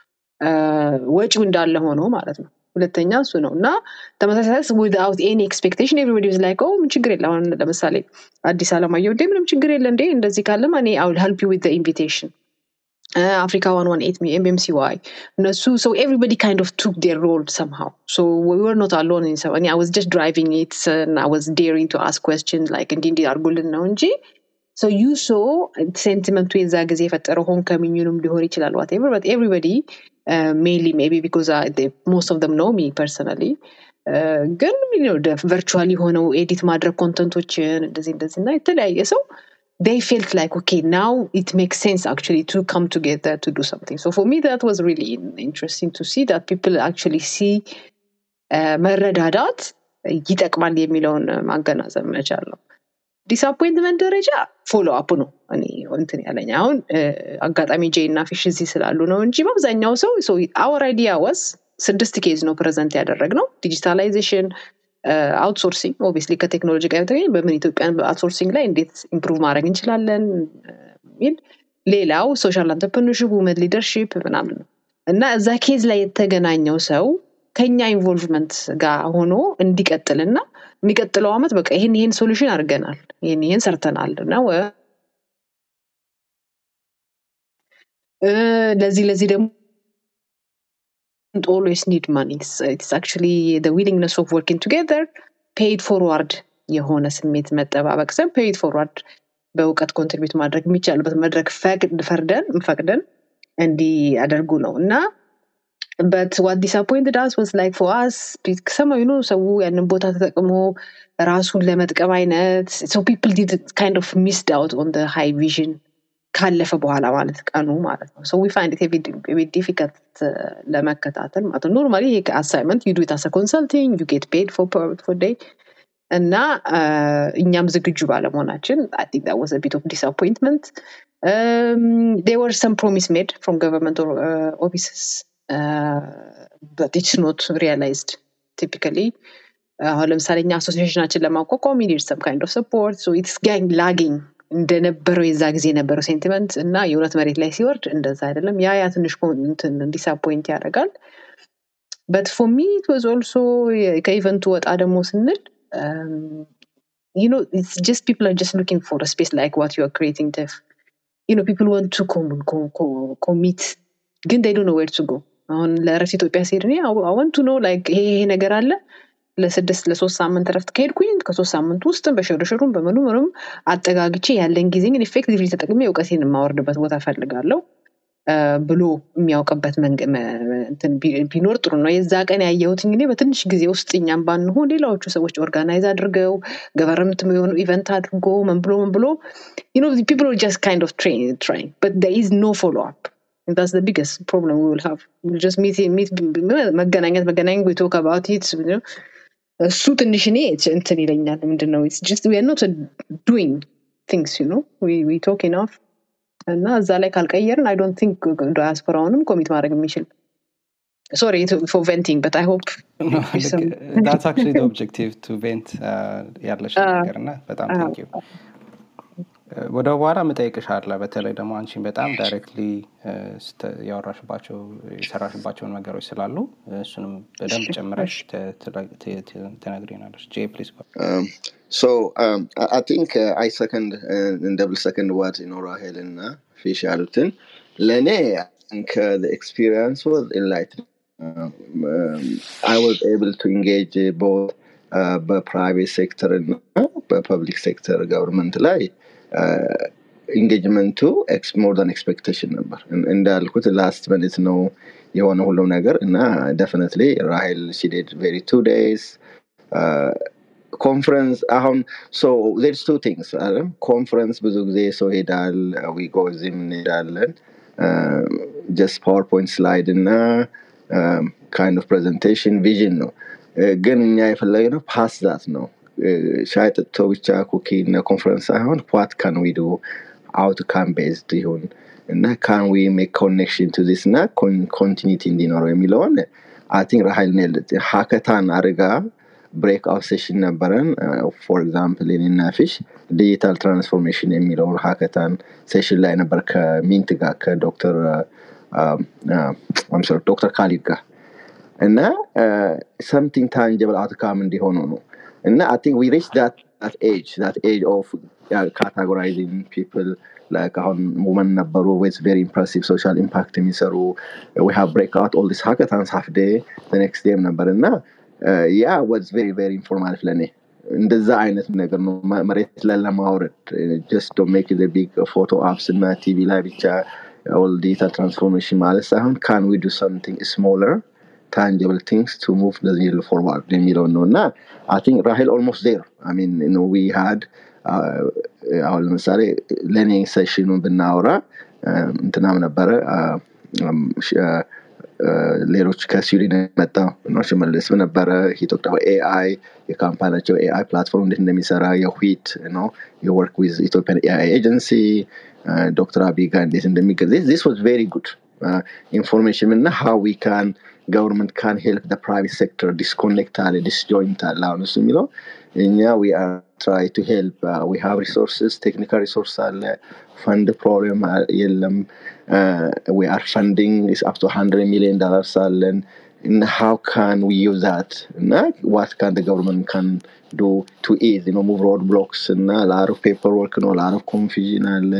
ወጪው እንዳለ ሆኖ ማለት ነው ሁለተኛ እሱ ነው እና ተመሳሳይ ዊዝአውት ኤኒ ኤክስፔክቴሽን ኤቭሪበዲ ዝ ላይክ ምን ችግር የለ አሁን ለምሳሌ አዲስ አለማየሁ እንዴ ምንም ችግር የለ እንዴ እንደዚህ ካለማ እኔ አውል ሄልፕ ዩ ዊዝ ኢንቪቴሽን አፍሪካ ዋን ዋን ኤት ኤምኤምሲ ዋይ እነሱ ሶ ኤቭሪበዲ ካይንድ ኦፍ ቱክ ዴር ሮል ሰምሃው ሶ ወር ኖት አሎን እኔ አይ ዋዝ ጀስት ድራይቪንግ ኢት አይ ዋዝ ዴሪንግ ቱ አስክ ኮስችን ላይክ እንዲ እንዲ አድርጉልን ነው እንጂ ሶ ዩ ሶ ሴንቲመንቱ የዛ ጊዜ የፈጠረው ሆም ከሚኙንም ሊሆን ይችላል ዋቴቨር በት ኤቭሪበዲ ሜይንሊ ሜቢ ቢኮዝ ሞስት ኦፍ ደም ኖ ሚ ፐርሰናሊ ግን ቨርቹዋል የሆነው ኤዲት ማድረግ ኮንተንቶችን እንደዚህ እንደዚህ እና የተለያየ ሰው they felt like okay now it makes sense actually to come together to do something so for me that was really interesting to see that people actually see መረዳዳት ይጠቅማል የሚለውን ማገናዘብ መቻል ነው ዲስአፖይንትመንት ደረጃ ፎሎ አፕ ነው እኔ እንትን ያለኝ አሁን አጋጣሚ ጄ እና ፊሽ እዚህ ስላሉ ነው እንጂ በአብዛኛው ሰው አወር አይዲያ ወስ ስድስት ኬዝ ነው ፕሬዘንት ያደረግነው ዲጂታላይዜሽን አውትሶርሲንግ ኦብቪየስሊ ከቴክኖሎጂ ጋር በተገኘ በምን ኢትዮጵያን በአውትሶርሲንግ ላይ እንዴት ኢምፕሩቭ ማድረግ እንችላለን የሚል ሌላው ሶሻል አንተርፕርነርሽፕ ውመን ሊደርሽፕ ምናምን ነው እና እዛ ኬዝ ላይ የተገናኘው ሰው ከኛ ኢንቮልቭመንት ጋር ሆኖ እንዲቀጥል እና የሚቀጥለው አመት በቃ ይህን ይህን ሶሉሽን አድርገናል ይህን ይህን ሰርተናል እና ለዚህ ለዚህ ደግሞ always need money it's, it's actually the willingness of working together paid forward የሆነ ስሜት መጠባበቅ ሰ ፔይድ ፎርዋርድ በእውቀት ኮንትሪቢዩት ማድረግ የሚቻልበት መድረክ ፈርደን ፈቅደን እንዲያደርጉ ነው እና በት ዋት ዲስአፖይንትድ አስ ወስ ላይክ ፎር አስ ሰማዩ ነው ሰው ያንን ቦታ ተጠቅሞ ራሱን ለመጥቀም አይነት ሶ ፒፕል ዲድ ካይንድ ኦፍ ሚስድ አውት ኦን ሃይ ቪዥን ካለፈ በኋላ ማለት ቀኑ ማለት ነው ሶ ዊ ፋይንድ ኢት ዲፊከልት ለመከታተል ማለት ነው ኖርማሊ ይሄ አሳይመንት ዩ ዱ ኢት አስ ኮንሰልቲንግ ዩ ጌት ፔድ ፎር ዴይ እና እኛም ዝግጁ ባለመሆናችን አይ ቲንክ ዳት ዋዝ ቢት ኦፍ ዲስአፖይንትመንት ዴር ወር ሰም ፕሮሚስ ሜድ ፍሮም ገቨርንመንት ኦፊስስ በት ኢትስ ኖት ሪያላይዝድ ቲፒካሊ አሁን ለምሳሌ እኛ አሶሲሽናችን ለማቋቋም ኒድ ሰም ካይንድ ኦፍ ሰፖርት ሶ ኢትስ ጋንግ ላጊንግ እንደነበረው የዛ ጊዜ የነበረው ሴንቲመንት እና የእውነት መሬት ላይ ሲወርድ እንደዛ አይደለም ያ ያ ትንሽ ዲስአፖይንት ያደርጋል በት ፎር ሚ ወዝ ኦልሶ ከኢቨንቱ ወጣ ደግሞ ስንል you know it's just people are just looking for a space like what you are creating Tef. you know people want to come, co- co- commit ግን they don't know where to go አሁን ለእረፍት ኢትዮጵያ ሲሄድ እኔ አወንቱ ነው ላይክ ይሄ ይሄ ነገር አለ ለስድስት ለሶስት ሳምንት እረፍት ከሄድኩኝ ከሶስት ሳምንት ውስጥ በሽርሽሩም በምኑ ምንም አጠጋግቼ ያለን ጊዜ ግን ኢፌክቲቭሊ ተጠቅሜ እውቀቴን የማወርድበት ቦታ ፈልጋለሁ ብሎ የሚያውቅበት ቢኖር ጥሩ ነው የዛ ቀን ያየሁት እንግዲህ በትንሽ ጊዜ ውስጥ እኛም ባንሆን ሌላዎቹ ሰዎች ኦርጋናይዝ አድርገው ገቨርንመንት የሆኑ ኢቨንት አድርጎ ምን ብሎ ምን ብሎ ፒፕል ጀስት ካይንድ ኦፍ ትራይንግ በት there is no follow up that's the biggest problem we will have we'll just meet, meet መገናኘት መገናኘት we talk about it እሱ ትንሽ እኔ እንትን ይለኛል ምንድነው just we are not doing things you know we, we talk enough እና እዛ ላይ ካልቀየርን አይ ዶንት ቲንክ ዳያስፖራውንም ኮሚት ማድረግ የሚችል ሶሪ ፎር ቬንቲንግ በት አይ ሆፕ ዳትስ አክቹዋሊ ኦብጀክቲቭ ቱ ቬንት ያለሽ ነገር እና በጣም ቴንክ ዩ ወደ በኋላ ምጠይቅሽ አለ በተለይ ደግሞ አንቺን በጣም ዳይሬክትሊ ያወራሽባቸው የሰራሽባቸውን ነገሮች ስላሉ እሱንም በደንብ ጨምረሽ ትነግሪናለች ጄ ፕሊዝ So um, I, I think uh, I second uh, and double second what you know Rahel and uh, Fish Alton. Lene, I think uh, the experience was enlightening. Um, um, I was able to engage uh, both uh, በፕራይቬት ሴክተር እና በፐብሊክ ሴክተር ገቨርንመንት ላይ ኢንጌጅመንቱ ሞር ን ኤክስፔክቴሽን ነበር እንዳልኩት ላስት ሚኒት ነው የሆነ ሁሉም ነገር እና ደፍነትሊ ራሄል ሲዴድ ቬሪ ቱ ዴይስ ኮንፈረንስ አሁን ሶ ሌትስ ቱ ቲንግስ አለም ኮንፈረንስ ብዙ ጊዜ ሰው ሄዳል ዊጎ እዚህም እንሄዳለን ጀስት ፓወርፖይንት ስላይድ እና ካይንድ ኦፍ ፕሬዘንቴሽን ቪዥን ነው ግን እኛ የፈለግነው ፓስ ዛት ነው ሻይ ጥጥቶ ብቻ ኩኪ እና ኮንፈረንስ ሳይሆን ዋት ካን ዊ ዱ አውትካም ቤዝድ ይሁን እና ካን ዊ ሜክ ኮኔክሽን ቱ ዚስ እና ኮንቲኒቲ እንዲኖረው የሚለውን አይ ቲንክ ራሀይል ሀከታን አድርጋ ብሬክ አውት ሴሽን ነበረን ፎር ኤግዛምፕል እኔና ፊሽ ዲጂታል ትራንስፎርሜሽን የሚለውን ሀከታን ሴሽን ላይ ነበር ከሚንት ጋር ከዶክተር ዶክተር ካሊድ ጋር እና ሰምቲንግ ታንጀብል አውትካም እንዲሆኑ ነው እና አይ ቲንክ ዊ ሪች ዳት ኤጅ ዳት ኤጅ ኦፍ ካታጎራይዚንግ ፒፕል like አሁን ውመን ነበሩ ዊዝ ቬሪ ኢምፕሬሲቭ ሶሻል ኢምፓክት የሚሰሩ ዊ ሃቭ ብሬክ አውት ኦል ዲስ ሀከታንስ ሀፍ ዴ ኔክስት ዴም ነበር እና ያ ዋዝ ቬሪ ቬሪ ኢንፎርማል ለእኔ እንደዛ አይነት ነገር ነው መሬት ላይ ለማውረድ ጀስት ዶ ሜክ ቢግ ፎቶ አፕስ እና ቲቪ ላይ ብቻ ኦል ዲጂታል ትራንስፎርሜሽን ማለት ሳይሆን ካን ዊ ዱ something smaller tangible things to move the needle forward የሚለውን ነው እና አይ ቲንክ ራሄል ኦልሞስት ዜር አይ ሚን ዊ ሃድ አሁን ለምሳሌ ለእኔ ሴሽኑን ብናወራ እንትናም ነበረ ሌሎች ከስዊድን የመጣ ነው ሽመልስ ነበረ ሂቶክ ኤአይ የካምፓኒያቸው ኤአይ ፕላትፎርም እንዴት እንደሚሰራ የዊት ነው የወርክ ዊዝ ኢትዮጵያን ኤአይ ኤጀንሲ ዶክተር አብይ ጋር እንዴት እንደሚገ ዚስ ዋዝ ቬሪ ጉድ ኢንፎርሜሽን እና ሃው ዊ ካን ገቨርንመንት ካን ሄልፕ ፕራይቬት ሴክተር ዲስኮኔክት አለ ዲስጆይንት አለ አሁን እሱ የሚለው እኛ ዊ አር ትራይ ቱ ሄልፕ ዊ ሃቭ ሪሶርስስ ቴክኒካል ሪሶርስ አለ ፈንድ ፕሮብሌም የለም ዊ አር ፈንዲንግ ኢስ አፕ ቱ 100 ሚሊዮን ዶላርስ አለን እና ሃው ካን ዊ ዩዝ ዛት እና ዋት ካን ገቨርንመንት ካን ዱ ቱ ኢዝ ኖ ሙቭ ሮድ ብሎክስ እና ላር ኦፍ ፔፐር ወርክ ነው ላር ኦፍ ኮንፊዥን አለ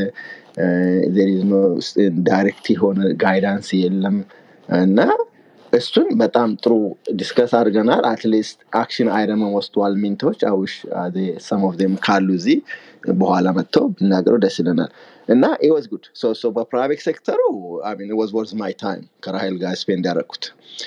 ዳይሬክት የሆነ ጋይዳንስ የለም እና እሱን በጣም ጥሩ ዲስከስ አድርገናል አትሊስት አክሽን አይደመን ወስደዋል ሚንቶች አውሽ ሰም ኦፍ ም ካሉ እዚህ በኋላ መጥተው ብናገረው ደስ ይለናል እና ኢወዝ ጉድ በፕራይቬት ሴክተሩ ወዝ ወርዝ ማይ ታይም ከራይል ጋር ስፔንድ ያደረግኩት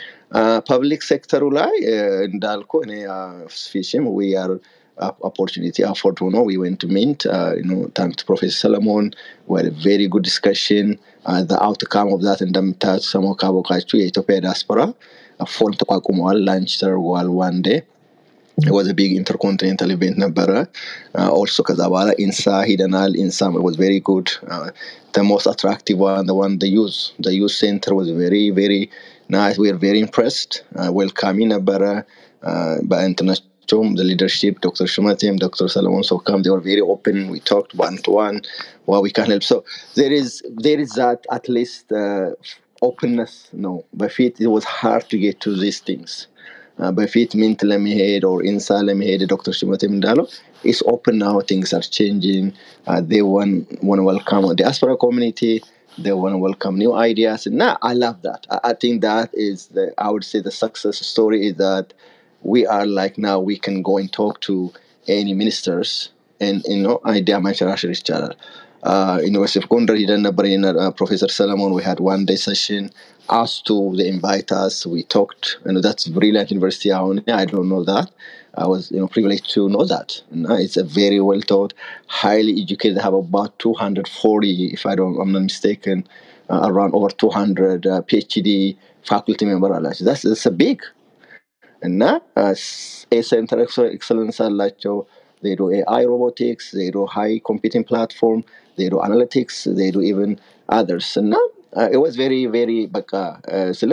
ፐብሊክ ሴክተሩ ላይ እንዳልኩ እኔ ፊሽም ዊ አር opportunity afford to know we went to mint uh, you know thanks to professor solomon we had a very good discussion uh, the outcome of that እንደምታዩት ሰሞ ካወቃችሁ የኢትዮጵያ ዲያስፖራ ፎን ተቋቁመዋል ላንች ተደርገዋል ዋን ዴ was a big intercontinental event ነበረ ኦልሶ ከዛ በኋላ ኢንሳ ሂደናል ኢንሳ was very good uh, the most attractive one the one the youth the youth center was very very nice we are very impressed uh, welcoming ነበረ uh, በእንትናቸው Tom, the leadership, Dr. Shumatim, Dr. Solomon Sokam, they were very open. We talked one to one, what we can help. So there is there is that at least uh, openness. No, በፊት it was hard to get to these things. Uh, በፊት ሚንት ለመሄድ or ኢንሳ ለመሄድ ዶክተር ሽመቴም እንዳለው is open now things are changing uh, they want, want to welcome the diaspora community they want to welcome new ideas and now i love that I, I think that is the i would say the success story is that we are like now we can go and talk to any ministers and you know idea mancharash ይቻላል uh, University of Gondar he done uh, Professor Solomon we had one day session asked to they invite us we talked and that's brilliant university I don't know that I was you know privileged to know that and, uh, it's a very well taught highly educated they have about 240 if I don't I'm not mistaken uh, around over 200 uh, PhD faculty member that's, that's a big እና ሴንተር ኤክሰለንስ አላቸው ዜዶ ኤአይ ሮቦቲክስ ዜዶ ሃይ ኮምፒውቲንግ ፕላትፎርም ዜዶ አናሊቲክስ ዜዶ ኢቨን አደርስ እና ወዝ ቬሪ ቬሪ በቃ ስለ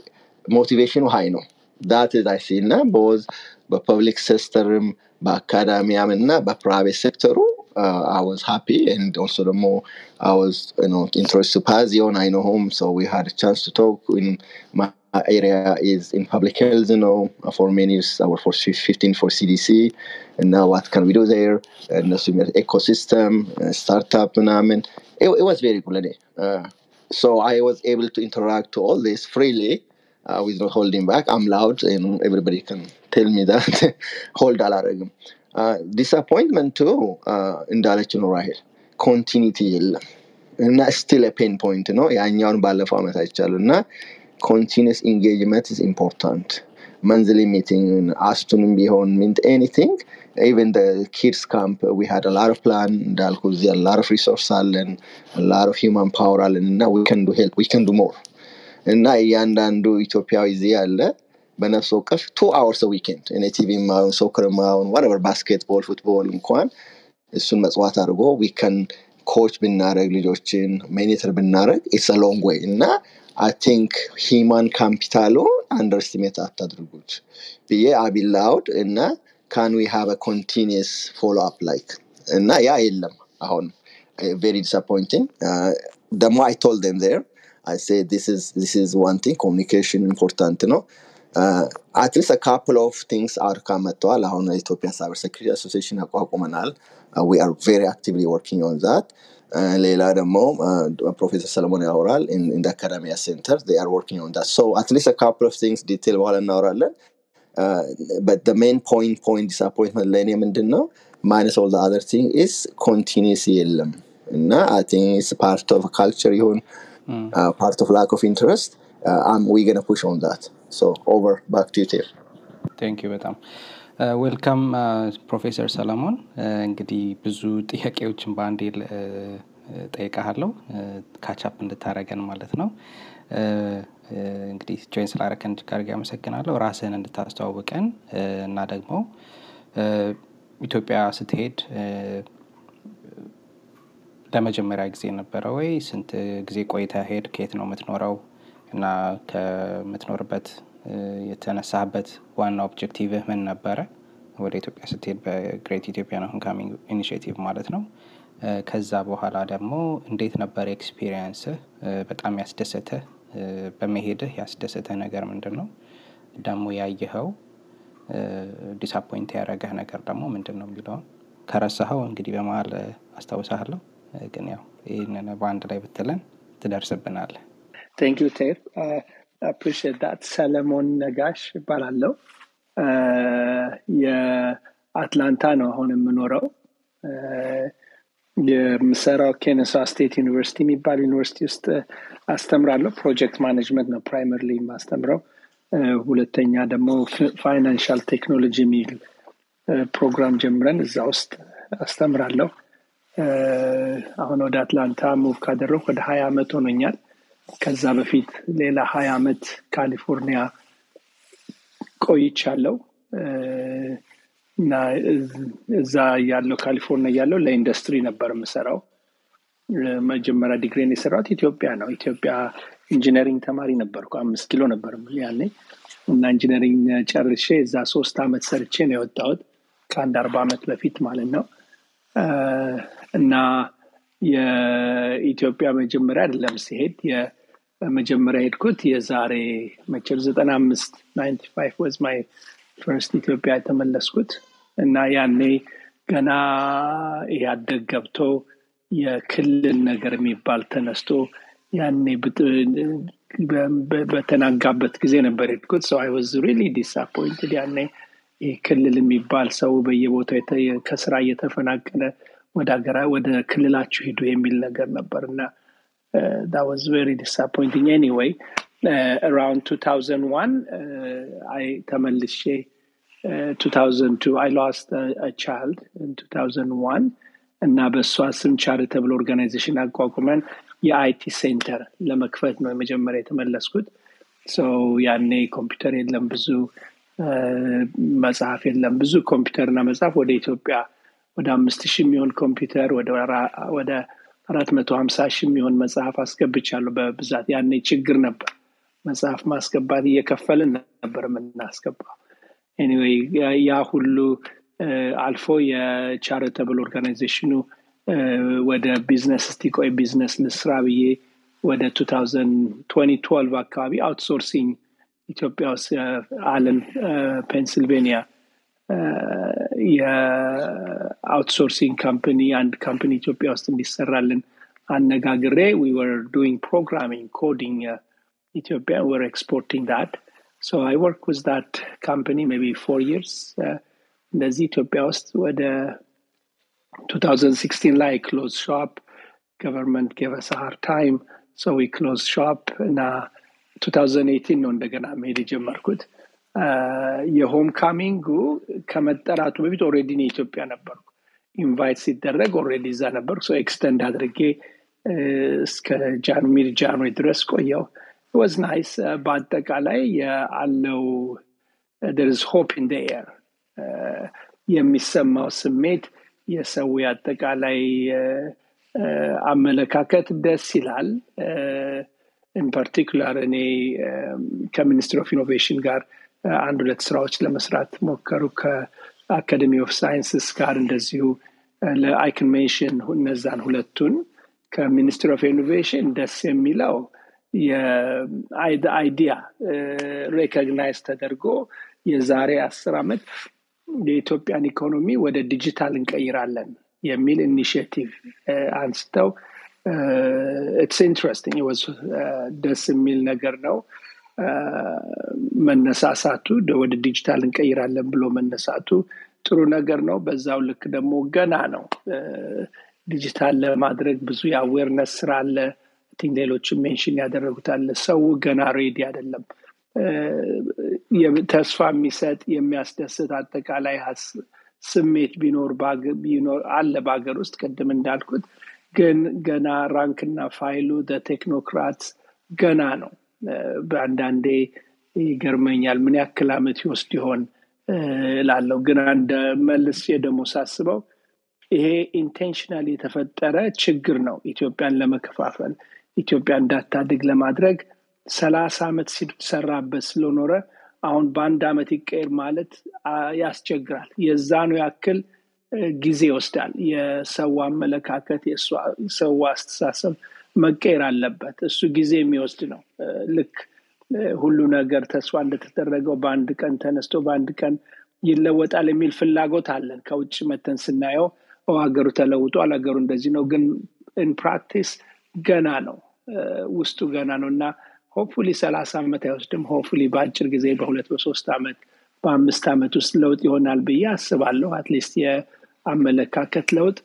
ሞቲቬሽኑ ሀይ ነው ዳት አይ ሲ እና በወዝ በፐብሊክ ሴክተርም በአካዳሚያም እና በፕራይቬት ሴክተሩ uh, I was happy and also the more I was you know interested to Pazion I know home so we had a chance to talk in my area is in public health you know for many years I worked for 15 for CDC and now what can we do there and also ecosystem uh, startup and I mean it, it was very good uh, so I was able to interact to all this freely uh, without holding back I'm loud and everybody can tell me that hold alarm ዲስአፖይንትመንቱ እንዳለችው ነው ራሄል ኮንቲኒቲ የለም እና ስቲል ፔን ፖይንት ነው ያኛውን ባለፈው አመት አይቻሉ እና ኮንቲኒስ ኢንጌጅመንት ኢዝ ኢምፖርታንት መንዝሊ ሚቲንግ አስቱንም ቢሆን ሚንት ኤኒቲንግ ኢቨን ኪድስ ካምፕ ዊ ሃድ ላር ኦፍ ፕላን እንዳልኩ እዚህ ላር ኦፍ ሪሶርስ አለን ላር ኦፍ ሂውማን ፓወር አለን እና ዊከን ዱ ሄልፕ ዊከን ዱ ሞር እና እያንዳንዱ ኢትዮጵያዊ እዚህ ያለ በነፍስ ወከፍ ቱ አወርስ ዊኬንድ እኔ ቲቪ ማሁን ሶክር ማሁን ዋቨር ባስኬትቦል ፉትቦል እንኳን እሱን መጽዋት አድርጎ ዊከን ኮች ብናደረግ ልጆችን ሜኔተር ብናደረግ ኢትስ ሎንግ ወይ እና አይ ቲንክ ሂማን ካፒታሉ አንደርስቲሜት አታድርጉት ብዬ አቢላውድ እና ካን ዊ ሃቭ ኮንቲኒስ ፎሎ አፕ ላይክ እና ያ የለም አሁን ቬሪ ዲስአፖይንቲንግ ደግሞ አይ ቶል ደም ዜር I say this is this is one thing communication important ነው አትሊስት ካፕል ኦፍ ቲንግስ አውትካም መጥተዋል አሁን ኢትዮጵያ ሳይበር ሴኩሪቲ አሶሲሽን አቋቁመናል ዊ አር ቬሪ አክቲቭሊ ወርኪንግ ኦን ዛት ሌላ ደግሞ ፕሮፌሰር ሰለሞን ያወራል ኢን አካዳሚያ ሴንተር አር ወርኪንግ ኦን ዛት ሶ አትሊስት ካፕል ኦፍ ቲንግስ ዲቴል በኋላ እናወራለን በት ሜን ፖይንት ፖይንት ዲስአፖይንትመንት ለእኔ ምንድን ነው ማይነስ ኦል አዘር ቲንግ ኢስ ኮንቲኒስ የለም እና አይ ቲንክ ኢስ ፓርት ኦፍ ካልቸር ይሁን ፓርት ኦፍ ላክ ኦፍ ኢንትረስት ዊ ገነ ፑሽ ኦን ዛት So over back to you, Tiff. ቴንክ ዩ በጣም ዌልካም ፕሮፌሰር ሰለሞን እንግዲህ ብዙ ጥያቄዎችን በአንዴ ጠይቃሃለው ካቻፕ እንድታረገን ማለት ነው እንግዲህ ጆይን ስላረከን እጅግ አድርጌ አመሰግናለሁ። ራስህን እንድታስተዋውቀን እና ደግሞ ኢትዮጵያ ስትሄድ ለመጀመሪያ ጊዜ ነበረ ወይ? ስንት ጊዜ ቆይተ ሄድ? ከየት ነው የምትኖረው? እና ከምትኖርበት የተነሳህበት ዋና ኦብጀክቲቭህ ምን ነበረ? ወደ ኢትዮጵያ ስትሄድ በግሬት ኢትዮጵያን ሆም ካሚንግ ኢኒሽቲቭ ማለት ነው። ከዛ በኋላ ደግሞ እንዴት ነበር ኤክስፒሪየንስህ? በጣም ያስደሰተህ በመሄድህ ያስደሰተህ ነገር ምንድን ነው? ደግሞ ያየኸው ዲስአፖይንት ያደረገህ ነገር ደግሞ ምንድን ነው የሚለውን ከረሳኸው እንግዲህ በመሀል አስታውሳለሁ። ግን ያው ይህንን በአንድ ላይ ብትለን ትደርስብናለህ። ቴንክ ዩ ቴፍ አፕሪሺየት ዳት። ሰለሞን ነጋሽ እባላለሁ። የአትላንታ ነው አሁን የምኖረው። የምሰራው ኬነሳ ስቴት ዩኒቨርሲቲ የሚባል ዩኒቨርሲቲ ውስጥ አስተምራለሁ። ፕሮጀክት ማኔጅመንት ነው ፕራይመርሊ የማስተምረው። ሁለተኛ ደግሞ ፋይናንሻል ቴክኖሎጂ የሚል ፕሮግራም ጀምረን እዛ ውስጥ አስተምራለሁ። አሁን ወደ አትላንታ ሙቭ ካደረው ወደ ሀያ አመት ሆኖኛል። ከዛ በፊት ሌላ ሀያ አመት ካሊፎርኒያ ቆይቻለሁ እና እዛ ያለው ካሊፎርኒያ ያለው ለኢንዱስትሪ ነበር የምሰራው። መጀመሪያ ዲግሪን የሰራሁት ኢትዮጵያ ነው። ኢትዮጵያ ኢንጂነሪንግ ተማሪ ነበርኩ። አምስት ኪሎ ነበር ያኔ እና ኢንጂነሪንግ ጨርሼ እዛ ሶስት አመት ሰርቼ ነው የወጣሁት ከአንድ አርባ አመት በፊት ማለት ነው። እና የኢትዮጵያ መጀመሪያ አይደለም ሲሄድ መጀመሪያ ሄድኩት የዛሬ መቼም ዘጠና አምስት ናይንቲ ፋይቭ ወዝ ማይ ፈርስት ኢትዮጵያ የተመለስኩት እና ያኔ ገና ያደግ ገብቶ የክልል ነገር የሚባል ተነስቶ ያኔ በተናጋበት ጊዜ ነበር ሄድኩት። ሰው አይ ወዝ ሪሊ ዲስአፖይንትድ ያኔ ይህ ክልል የሚባል ሰው በየቦታው ከስራ እየተፈናቀለ ወደ ሀገራ ወደ ክልላችሁ ሂዱ የሚል ነገር ነበር እና that was very disappointing anyway uh, around 2001 uh, I ተመልሼ uh, 2002 I lost a, a child in 2001 እና በእሷ ስም ቻሪተብል ኦርጋናይዜሽን አቋቁመን የአይቲ ሴንተር ለመክፈት ነው የመጀመሪያ የተመለስኩት ያኔ ኮምፒውተር የለም ብዙ መጽሐፍ የለም ብዙ ኮምፒውተርና መጽሐፍ ወደ ኢትዮጵያ ወደ አምስት ሺህ የሚሆን ኮምፒውተር ወደ አራት መቶ ሀምሳ ሺህ የሚሆን መጽሐፍ አስገብቻለሁ በብዛት ያኔ ችግር ነበር መጽሐፍ ማስገባት እየከፈልን ነበር የምናስገባው ኤኒዌይ ያ ሁሉ አልፎ የቻሪተብል ኦርጋናይዜሽኑ ወደ ቢዝነስ እስቲ ቆይ ቢዝነስ ልስራ ብዬ ወደ 2012 አካባቢ አውትሶርሲንግ ኢትዮጵያ ውስጥ አለን ፔንስልቬኒያ የአውትሶርሲንግ ካምፕኒ አንድ ካምፕኒ ኢትዮጵያ ውስጥ እንዲሰራልን አነጋግሬ ዊ ወር ዱይንግ ፕሮግራሚንግ ኮዲንግ ኢትዮጵያ ወር ኤክስፖርቲንግ ዳት ሶ አይ ወርክ ዊዝ ዳት ካምፕኒ ሜቢ ፎር ይርስ እንደዚህ ኢትዮጵያ ውስጥ ወደ 2016 ላይ ክሎዝ ሾፕ ገቨርንመንት ጌቨስ ሃር ታይም ሶ ዊ ክሎዝ ሾፕ እና 2018 ነው እንደገና መሄድ የጀመርኩት የሆም ካሚንጉ ከመጠራቱ በፊት ኦሬዲ የኢትዮጵያ ነበርኩ ኢንቫይት ሲደረግ ኦሬዲ እዛ ነበር ኤክስተንድ አድርጌ እስከ ሚድ ጃንዌ ድረስ ቆየው ወዝ ናይስ በአጠቃላይ አለው ደርስ ሆፕ ኢን ኤር የሚሰማው ስሜት የሰው አጠቃላይ አመለካከት ደስ ይላል ኢን ፓርቲኩላር እኔ ከሚኒስትሪ ኦፍ ኢኖቬሽን ጋር አንድ ሁለት ስራዎች ለመስራት ሞከሩ ከአካደሚ ኦፍ ሳይንስስ ጋር እንደዚሁ ለአይክን ሜንሽን እነዛን ሁለቱን ከሚኒስትሪ ኦፍ ኢኖቬሽን ደስ የሚለው የአይዲያ ሬኮግናይዝ ተደርጎ የዛሬ አስር ዓመት የኢትዮጵያን ኢኮኖሚ ወደ ዲጂታል እንቀይራለን የሚል ኢኒሽቲቭ አንስተው ኢትስ ኢንትረስቲንግ ወዝ ደስ የሚል ነገር ነው መነሳሳቱ ወደ ዲጂታል እንቀይራለን ብሎ መነሳቱ ጥሩ ነገር ነው በዛው ልክ ደግሞ ገና ነው ዲጂታል ለማድረግ ብዙ የአዌርነስ ስራ አለ ቲንክ ሌሎችም ሜንሽን ያደረጉት አለ ሰው ገና ሬዲ አይደለም ተስፋ የሚሰጥ የሚያስደስት አጠቃላይ ስሜት ቢኖር አለ በሀገር ውስጥ ቅድም እንዳልኩት ግን ገና ራንክና ፋይሉ ቴክኖክራት ገና ነው። በአንዳንዴ ይገርመኛል ምን ያክል ዓመት ይወስድ ይሆን ላለው ግን አንድ መልስ ደግሞ ሳስበው ይሄ ኢንቴንሽናል የተፈጠረ ችግር ነው ኢትዮጵያን ለመከፋፈል ኢትዮጵያ እንዳታድግ ለማድረግ ሰላሳ ዓመት ሲሰራበት ስለኖረ አሁን በአንድ ዓመት ይቀየር ማለት ያስቸግራል። የዛኑ ያክል ጊዜ ይወስዳል። የሰው አመለካከት፣ የሰው አስተሳሰብ መቀየር አለበት። እሱ ጊዜ የሚወስድ ነው። ልክ ሁሉ ነገር ተስፋ እንደተደረገው በአንድ ቀን ተነስቶ በአንድ ቀን ይለወጣል የሚል ፍላጎት አለን። ከውጭ መተን ስናየው ሀገሩ ተለውጧል፣ ሀገሩ እንደዚህ ነው። ግን ኢን ፕራክቲስ ገና ነው፣ ውስጡ ገና ነው እና ሆፕፉሊ ሰላሳ ዓመት አይወስድም። ሆፕፉሊ በአጭር ጊዜ በሁለት በሶስት ዓመት በአምስት ዓመት ውስጥ ለውጥ ይሆናል ብዬ አስባለሁ። አትሊስት የአመለካከት ለውጥ።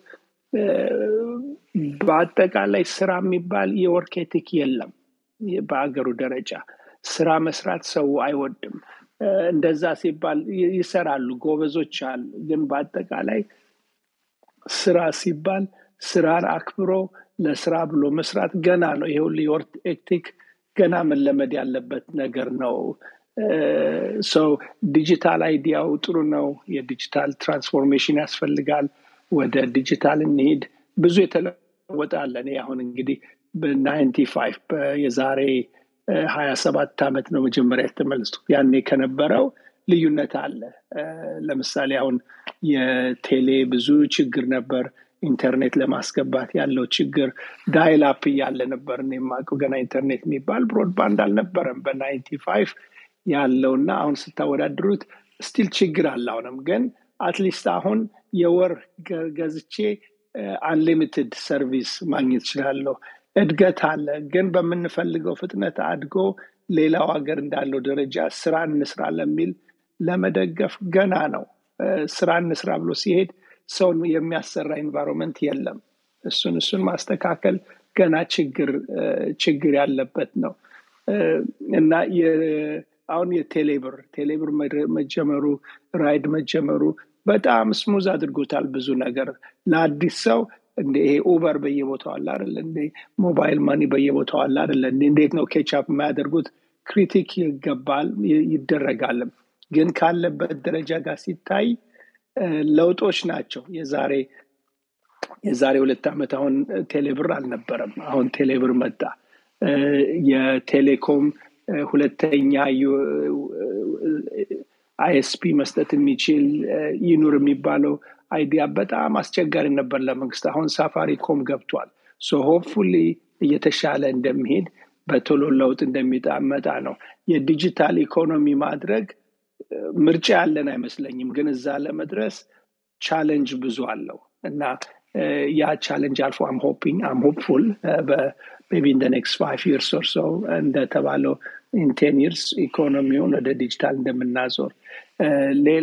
በአጠቃላይ ስራ የሚባል የወርክ ኤቲክ የለም በአገሩ ደረጃ። ስራ መስራት ሰው አይወድም። እንደዛ ሲባል ይሰራሉ፣ ጎበዞች አሉ። ግን በአጠቃላይ ስራ ሲባል ስራን አክብሮ ለስራ ብሎ መስራት ገና ነው። ይሄ ሁሉ የወርክ ኤቲክ ገና መለመድ ያለበት ነገር ነው። ሰው ዲጂታል አይዲያው ጥሩ ነው። የዲጂታል ትራንስፎርሜሽን ያስፈልጋል። ወደ ዲጂታል እንሄድ። ብዙ የተለወጠ አለ። እኔ አሁን እንግዲህ በናይንቲ ፋይቭ የዛሬ ሀያ ሰባት ዓመት ነው መጀመሪያ የተመለስኩት። ያኔ ከነበረው ልዩነት አለ። ለምሳሌ አሁን የቴሌ ብዙ ችግር ነበር። ኢንተርኔት ለማስገባት ያለው ችግር ዳይል አፕ እያለ ነበር የማውቀው። ገና ኢንተርኔት የሚባል ብሮድባንድ አልነበረም በናይንቲ ፋይቭ ያለውና አሁን ስታወዳድሩት ስቲል ችግር አለ። አሁንም ግን አትሊስት አሁን የወር ገዝቼ አንሊሚትድ ሰርቪስ ማግኘት እችላለሁ። እድገት አለ። ግን በምንፈልገው ፍጥነት አድጎ ሌላው ሀገር እንዳለው ደረጃ ስራ እንስራ ለሚል ለመደገፍ ገና ነው። ስራ እንስራ ብሎ ሲሄድ ሰውን የሚያሰራ ኤንቫይሮንመንት የለም። እሱን እሱን ማስተካከል ገና ችግር ችግር ያለበት ነው እና አሁን የቴሌብር ቴሌብር መጀመሩ ራይድ መጀመሩ በጣም ስሙዝ አድርጎታል። ብዙ ነገር ለአዲስ ሰው እንደ ይሄ ኡበር በየቦታው አለ አይደለ? እንደ ሞባይል ማኒ በየቦታው አለ አይደለ? እንዴት ነው ኬቻፕ የማያደርጉት? ክሪቲክ ይገባል ይደረጋልም። ግን ካለበት ደረጃ ጋር ሲታይ ለውጦች ናቸው። የዛሬ የዛሬ ሁለት ዓመት አሁን ቴሌብር አልነበረም። አሁን ቴሌብር መጣ። የቴሌኮም ሁለተኛ አይኤስፒ መስጠት የሚችል ይኑር የሚባለው አይዲያ በጣም አስቸጋሪ ነበር ለመንግስት። አሁን ሳፋሪኮም ገብቷል። ሶ ሆፕፉሊ እየተሻለ እንደሚሄድ በቶሎ ለውጥ እንደሚጣመጣ ነው። የዲጂታል ኢኮኖሚ ማድረግ ምርጫ ያለን አይመስለኝም። ግን እዛ ለመድረስ ቻለንጅ ብዙ አለው እና ያ ቻለንጅ አልፎ አም ሆፒንግ አም ሆፕፉል ሜቢ ኢን ኔክስት ፋይቭ ይርስ ኦር ሶ እንደተባለው ኢን ቴን ይርስ ኢኮኖሚውን ወደ ዲጂታል እንደምናዞር ሌላ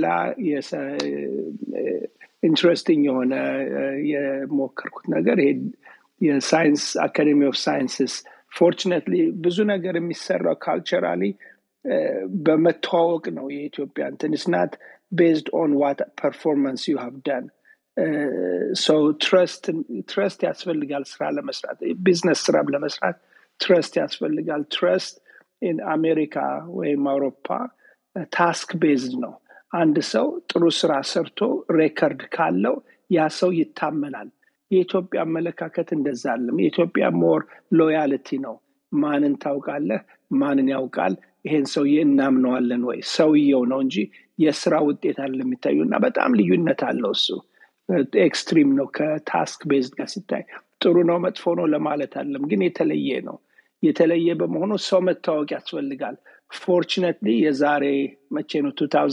ኢንትረስቲንግ የሆነ የሞከርኩት ነገር ይሄ የሳይንስ አካዴሚ ኦፍ ሳይንስስ ፎርችነትሊ ብዙ ነገር የሚሰራው ካልቸራሊ በመተዋወቅ ነው። የኢትዮጵያ እንትን ስናት ቤዝድ ኦን ዋት ፐርፎርማንስ ዩ ሃቭ ዳን ሰው ትረስት ያስፈልጋል። ስራ ለመስራት ቢዝነስ ስራ ለመስራት ትረስት ያስፈልጋል። ትረስት ኢን አሜሪካ ወይም አውሮፓ ታስክ ቤዝድ ነው። አንድ ሰው ጥሩ ስራ ሰርቶ ሬከርድ ካለው ያ ሰው ይታመናል። የኢትዮጵያ አመለካከት እንደዛ አለም። የኢትዮጵያ ሞር ሎያልቲ ነው። ማንን ታውቃለህ? ማንን ያውቃል? ይሄን ሰውዬ እናምነዋለን ወይ? ሰውየው ነው እንጂ የስራ ውጤት አለ የሚታዩ እና በጣም ልዩነት አለው እሱ ኤክስትሪም ነው ከታስክ ቤዝድ ጋር ሲታይ ጥሩ ነው መጥፎ ነው ለማለት አለም ግን የተለየ ነው የተለየ በመሆኑ ሰው መታወቅ ያስፈልጋል ፎርችነትሊ የዛሬ መቼ ነው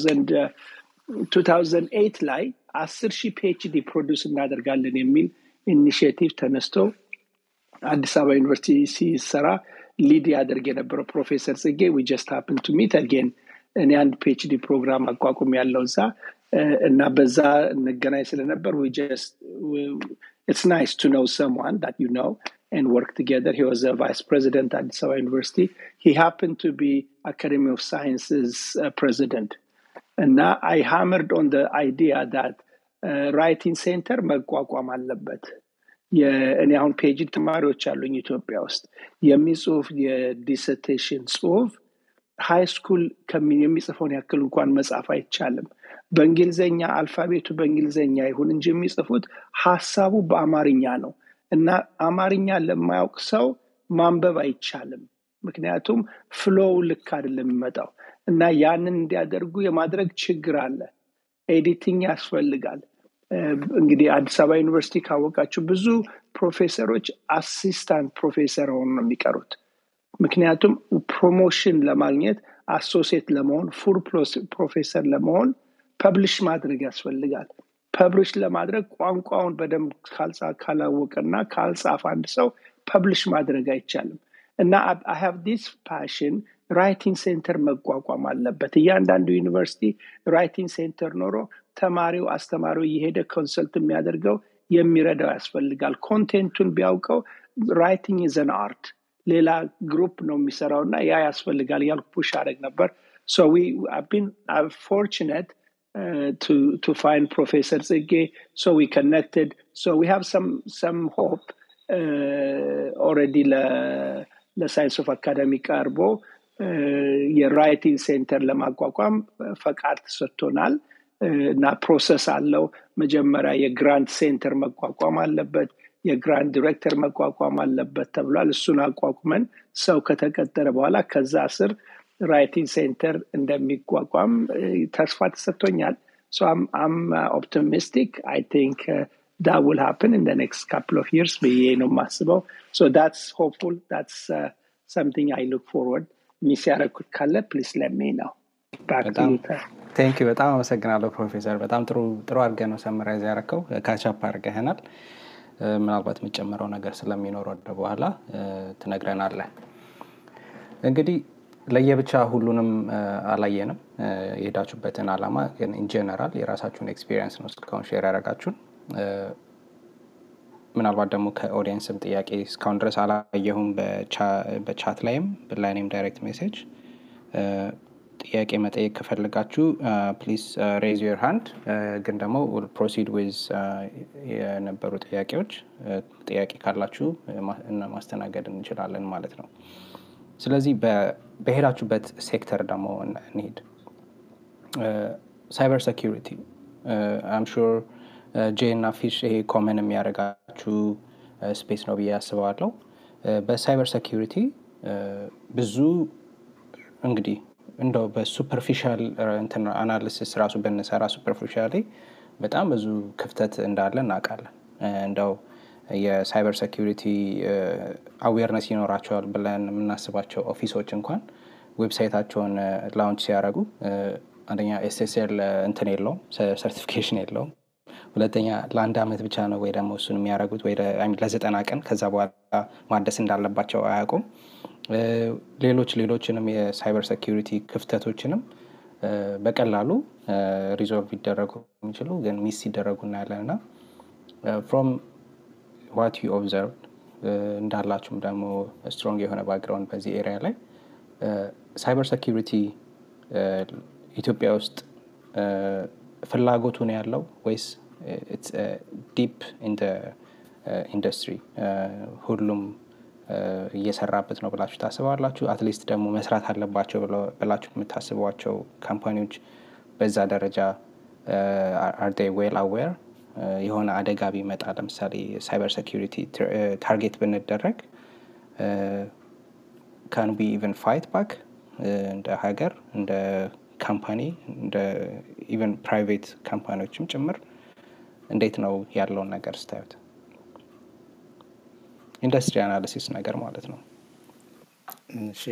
2008 ላይ አስር ሺህ ፒኤችዲ ፕሮዲስ እናደርጋለን የሚል ኢኒሽቲቭ ተነስቶ አዲስ አበባ ዩኒቨርሲቲ ሲሰራ ሊድ ያደርግ የነበረው ፕሮፌሰር ጽጌ ዊ ጀስት ሀፕን ቱ ሚት አጌን እኔ አንድ ፒኤችዲ ፕሮግራም አቋቁም ያለው እዛ እና በዛ እንገናኝ ስለነበር ኢትስ ናይስ ቱ ኖው ሰምዋን ዳት ዩ ኖው and work together. He was a vice president at Addis Ababa University. He happened to be Academy of Sciences uh, president. And now I hammered on the idea that uh, writing center መቋቋም አለበት። እኔ አሁን ፔጅ ተማሪዎች አሉኝ ኢትዮጵያ ውስጥ የሚጽሁፍ የዲሰርቴሽን ጽሁፍ ሃይ ስኩል የሚጽፈውን ያክል እንኳን መጻፍ አይቻልም። በእንግሊዝኛ አልፋቤቱ በእንግሊዝኛ ይሁን እንጂ የሚጽፉት ሀሳቡ በአማርኛ ነው እና አማርኛ ለማያውቅ ሰው ማንበብ አይቻልም። ምክንያቱም ፍሎው ልክ አይደለም የሚመጣው እና ያንን እንዲያደርጉ የማድረግ ችግር አለ። ኤዲቲንግ ያስፈልጋል። እንግዲህ አዲስ አበባ ዩኒቨርሲቲ ካወቃችሁ ብዙ ፕሮፌሰሮች አሲስታንት ፕሮፌሰር ሆኑ ነው የሚቀሩት። ምክንያቱም ፕሮሞሽን ለማግኘት አሶሴት ለመሆን ፉል ፕሮፌሰር ለመሆን ፐብሊሽ ማድረግ ያስፈልጋል። ፐብሊሽ ለማድረግ ቋንቋውን በደንብ ካላወቀና ካልጻፍ አንድ ሰው ፐብሊሽ ማድረግ አይቻልም እና አይ ሃቭ ዲስ ፓሽን ራይቲንግ ሴንተር መቋቋም አለበት። እያንዳንዱ ዩኒቨርሲቲ ራይቲንግ ሴንተር ኖሮ ተማሪው አስተማሪው እየሄደ ኮንሰልት የሚያደርገው የሚረዳው ያስፈልጋል። ኮንቴንቱን ቢያውቀው ራይቲንግ ዘን አርት ሌላ ግሩፕ ነው የሚሰራው እና ያ ያስፈልጋል እያልኩ ፑሽ አደረግ ነበር። ሶ ዊ ቢን ፎርችነት to to find Professor Zigge. So we connected. So we have some some hope uh, already ለሳይንስ ኦፍ አካዳሚ ቀርቦ የራይቲንግ ሴንተር ለማቋቋም ፈቃድ ተሰጥቶናል እና ፕሮሰስ አለው። መጀመሪያ የግራንት ሴንተር መቋቋም አለበት፣ የግራንት ዲሬክተር መቋቋም አለበት ተብሏል። እሱን አቋቁመን ሰው ከተቀጠረ በኋላ ከዛ ስር ራይቲንግ ሴንተር እንደሚቋቋም ተስፋ ተሰጥቶኛል። So I'm, I'm uh, optimistic. I think uh, that will happen in the next couple of years. ብዬ ነው የማስበው። So that's hopeful. That's uh, something I look forward. ሚስ ያደረኩት ካለ ፕሊስ ለሜ ነው። ቴንክ ዩ በጣም አመሰግናለሁ ፕሮፌሰር። በጣም ጥሩ ጥሩ አድርገህ ነው ሰምራይዝ ያረከው። ካቻፕ አድርገህናል። ምናልባት የምጨምረው ነገር ስለሚኖር ወደ በኋላ ትነግረናለህ። እንግዲህ ለየብቻ ሁሉንም አላየንም የሄዳችሁበትን አላማ ግን ኢንጀነራል የራሳችሁን ኤክስፒሪየንስ ነው እስካሁን ሼር ያደረጋችሁን ምናልባት ደግሞ ከኦዲየንስም ጥያቄ እስካሁን ድረስ አላየሁም በቻት ላይም በላይኔም ዳይሬክት ሜሴጅ ጥያቄ መጠየቅ ከፈልጋችሁ ፕሊዝ ሬዝ ዮር ሃንድ ግን ደግሞ ፕሮሲድ ዊዝ የነበሩ ጥያቄዎች ጥያቄ ካላችሁ ማስተናገድ እንችላለን ማለት ነው ስለዚህ በሄዳችሁበት ሴክተር ደግሞ እንሄድ ሳይበር ሴኪሪቲ አም ሹር ጄ እና ፊሽ ይሄ ኮመን የሚያደርጋችሁ ስፔስ ነው ብዬ ያስበዋለው በሳይበር ሴኪሪቲ ብዙ እንግዲህ እንደው በሱፐርፊሻል አናሊሲስ ራሱ ብንሰራ ሱፐርፊሻሊ በጣም ብዙ ክፍተት እንዳለ እናውቃለን እንደው የሳይበር ሴኪሪቲ አዌርነስ ይኖራቸዋል ብለን የምናስባቸው ኦፊሶች እንኳን ዌብሳይታቸውን ላውንች ሲያደረጉ አንደኛ ኤስኤስኤል እንትን የለውም ሰርቲፊኬሽን የለውም ሁለተኛ ለአንድ አመት ብቻ ነው ወይ ደግሞ እሱን የሚያደረጉት ወይ ለዘጠና ቀን ከዛ በኋላ ማደስ እንዳለባቸው አያውቁም ሌሎች ሌሎችንም የሳይበር ሴኪሪቲ ክፍተቶችንም በቀላሉ ሪዞልቭ ይደረጉ የሚችሉ ግን ሚስ ሲደረጉ እናያለን እና ፍሮም ዋት ዩ ኦብዘርቭ እንዳላችሁም ደግሞ ስትሮንግ የሆነ ባክግራውንድ በዚህ ኤሪያ ላይ ሳይበር ሴኪሪቲ ኢትዮጵያ ውስጥ ፍላጎቱ ነው ያለው ወይስ ዲፕ ኢንዱስትሪ ሁሉም እየሰራበት ነው ብላችሁ ታስባላችሁ አትሊስት ደግሞ መስራት አለባቸው ብላችሁ የምታስቧቸው ካምፓኒዎች በዛ ደረጃ አርዴ ዌል አዌር የሆነ አደጋ ቢመጣ ለምሳሌ ሳይበር ሴኪሪቲ ታርጌት ብንደረግ ካን ቢ ኢቨን ፋይት ባክ እንደ ሀገር እንደ ካምፓኒ እንደ ኢቨን ፕራይቬት ካምፓኒዎችም ጭምር እንዴት ነው ያለውን ነገር ስታዩት ኢንዱስትሪ አናሊሲስ ነገር ማለት ነው እሺ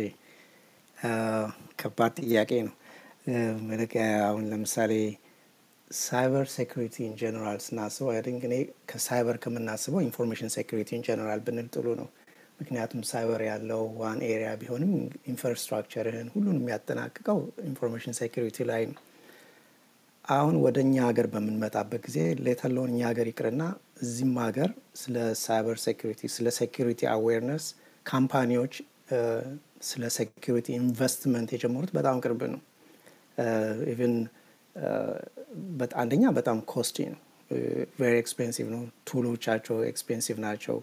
ከባድ ጥያቄ ነው መልክ አሁን ለምሳሌ ሳይበር ሴኩሪቲ ኢን ጀነራል ስናስበው አይንክ እኔ ከሳይበር ከምናስበው ኢንፎርሜሽን ሴኩሪቲ ኢን ጀነራል ብንል ጥሩ ነው ምክንያቱም ሳይበር ያለው ዋን ኤሪያ ቢሆንም ኢንፍራስትራክቸርህን ሁሉን የሚያጠናቅቀው ኢንፎርሜሽን ሴኩሪቲ ላይ ነው አሁን ወደ እኛ ሀገር በምንመጣበት ጊዜ ሌተለውን እኛ ሀገር ይቅርና እዚህም ሀገር ስለ ሳይበር ሴኩሪቲ ስለ ሴኩሪቲ አዌርነስ ካምፓኒዎች ስለ ሴኩሪቲ ኢንቨስትመንት የጀመሩት በጣም ቅርብ ነው ኢቨን አንደኛ በጣም ኮስቲ ነው ቬሪ ኤክስፔንሲቭ ነው። ቱሎቻቸው ኤክስፔንሲቭ ናቸው።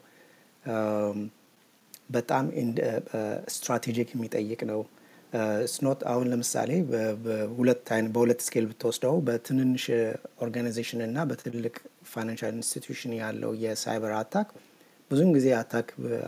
በጣም ስትራቴጂክ የሚጠይቅ ነው። ስኖት አሁን ለምሳሌ በሁለት ስኬል ብትወስደው በትንንሽ ኦርጋናይዜሽን እና በትልቅ ፋይናንሻል ኢንስቲትዩሽን ያለው የሳይበር አታክ ብዙውን ጊዜ አታክ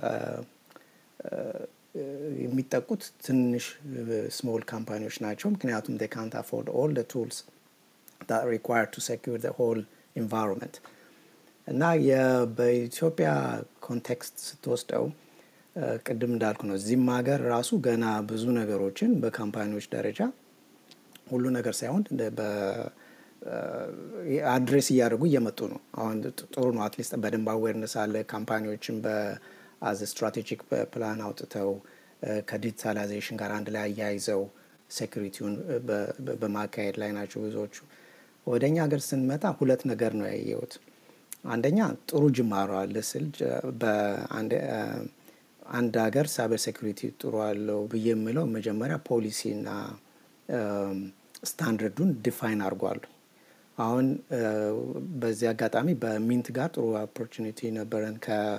የሚጠቁት ትንሽ ስሞል ካምፓኒዎች ናቸው። ምክንያቱም they can't afford all the tools that required to secure the whole environment እና በኢትዮጵያ ኮንቴክስት ስትወስደው ቅድም እንዳልኩ ነው። እዚህም ሀገር ራሱ ገና ብዙ ነገሮችን በካምፓኒዎች ደረጃ ሁሉ ነገር ሳይሆን አድሬስ እያደረጉ እየመጡ ነው። አሁን ጥሩ ነው። አትሊስት በደንብ አዌርነስ አለ። ካምፓኒዎችን በአዝ ስትራቴጂክ ፕላን አውጥተው ከዲጂታላይዜሽን ጋር አንድ ላይ አያይዘው ሴኩሪቲውን በማካሄድ ላይ ናቸው ብዙዎቹ። ወደ እኛ ሀገር ስንመጣ ሁለት ነገር ነው ያየሁት። አንደኛ ጥሩ ጅማሮ አለ ስል አንድ ሀገር ሳይበር ሴኩሪቲ ጥሩ አለው ብዬ የምለው መጀመሪያ ፖሊሲና ስታንዳርዱን ዲፋይን አድርጓሉ። አሁን በዚህ አጋጣሚ በሚንት ጋር ጥሩ ኦፖርቹኒቲ ነበረን።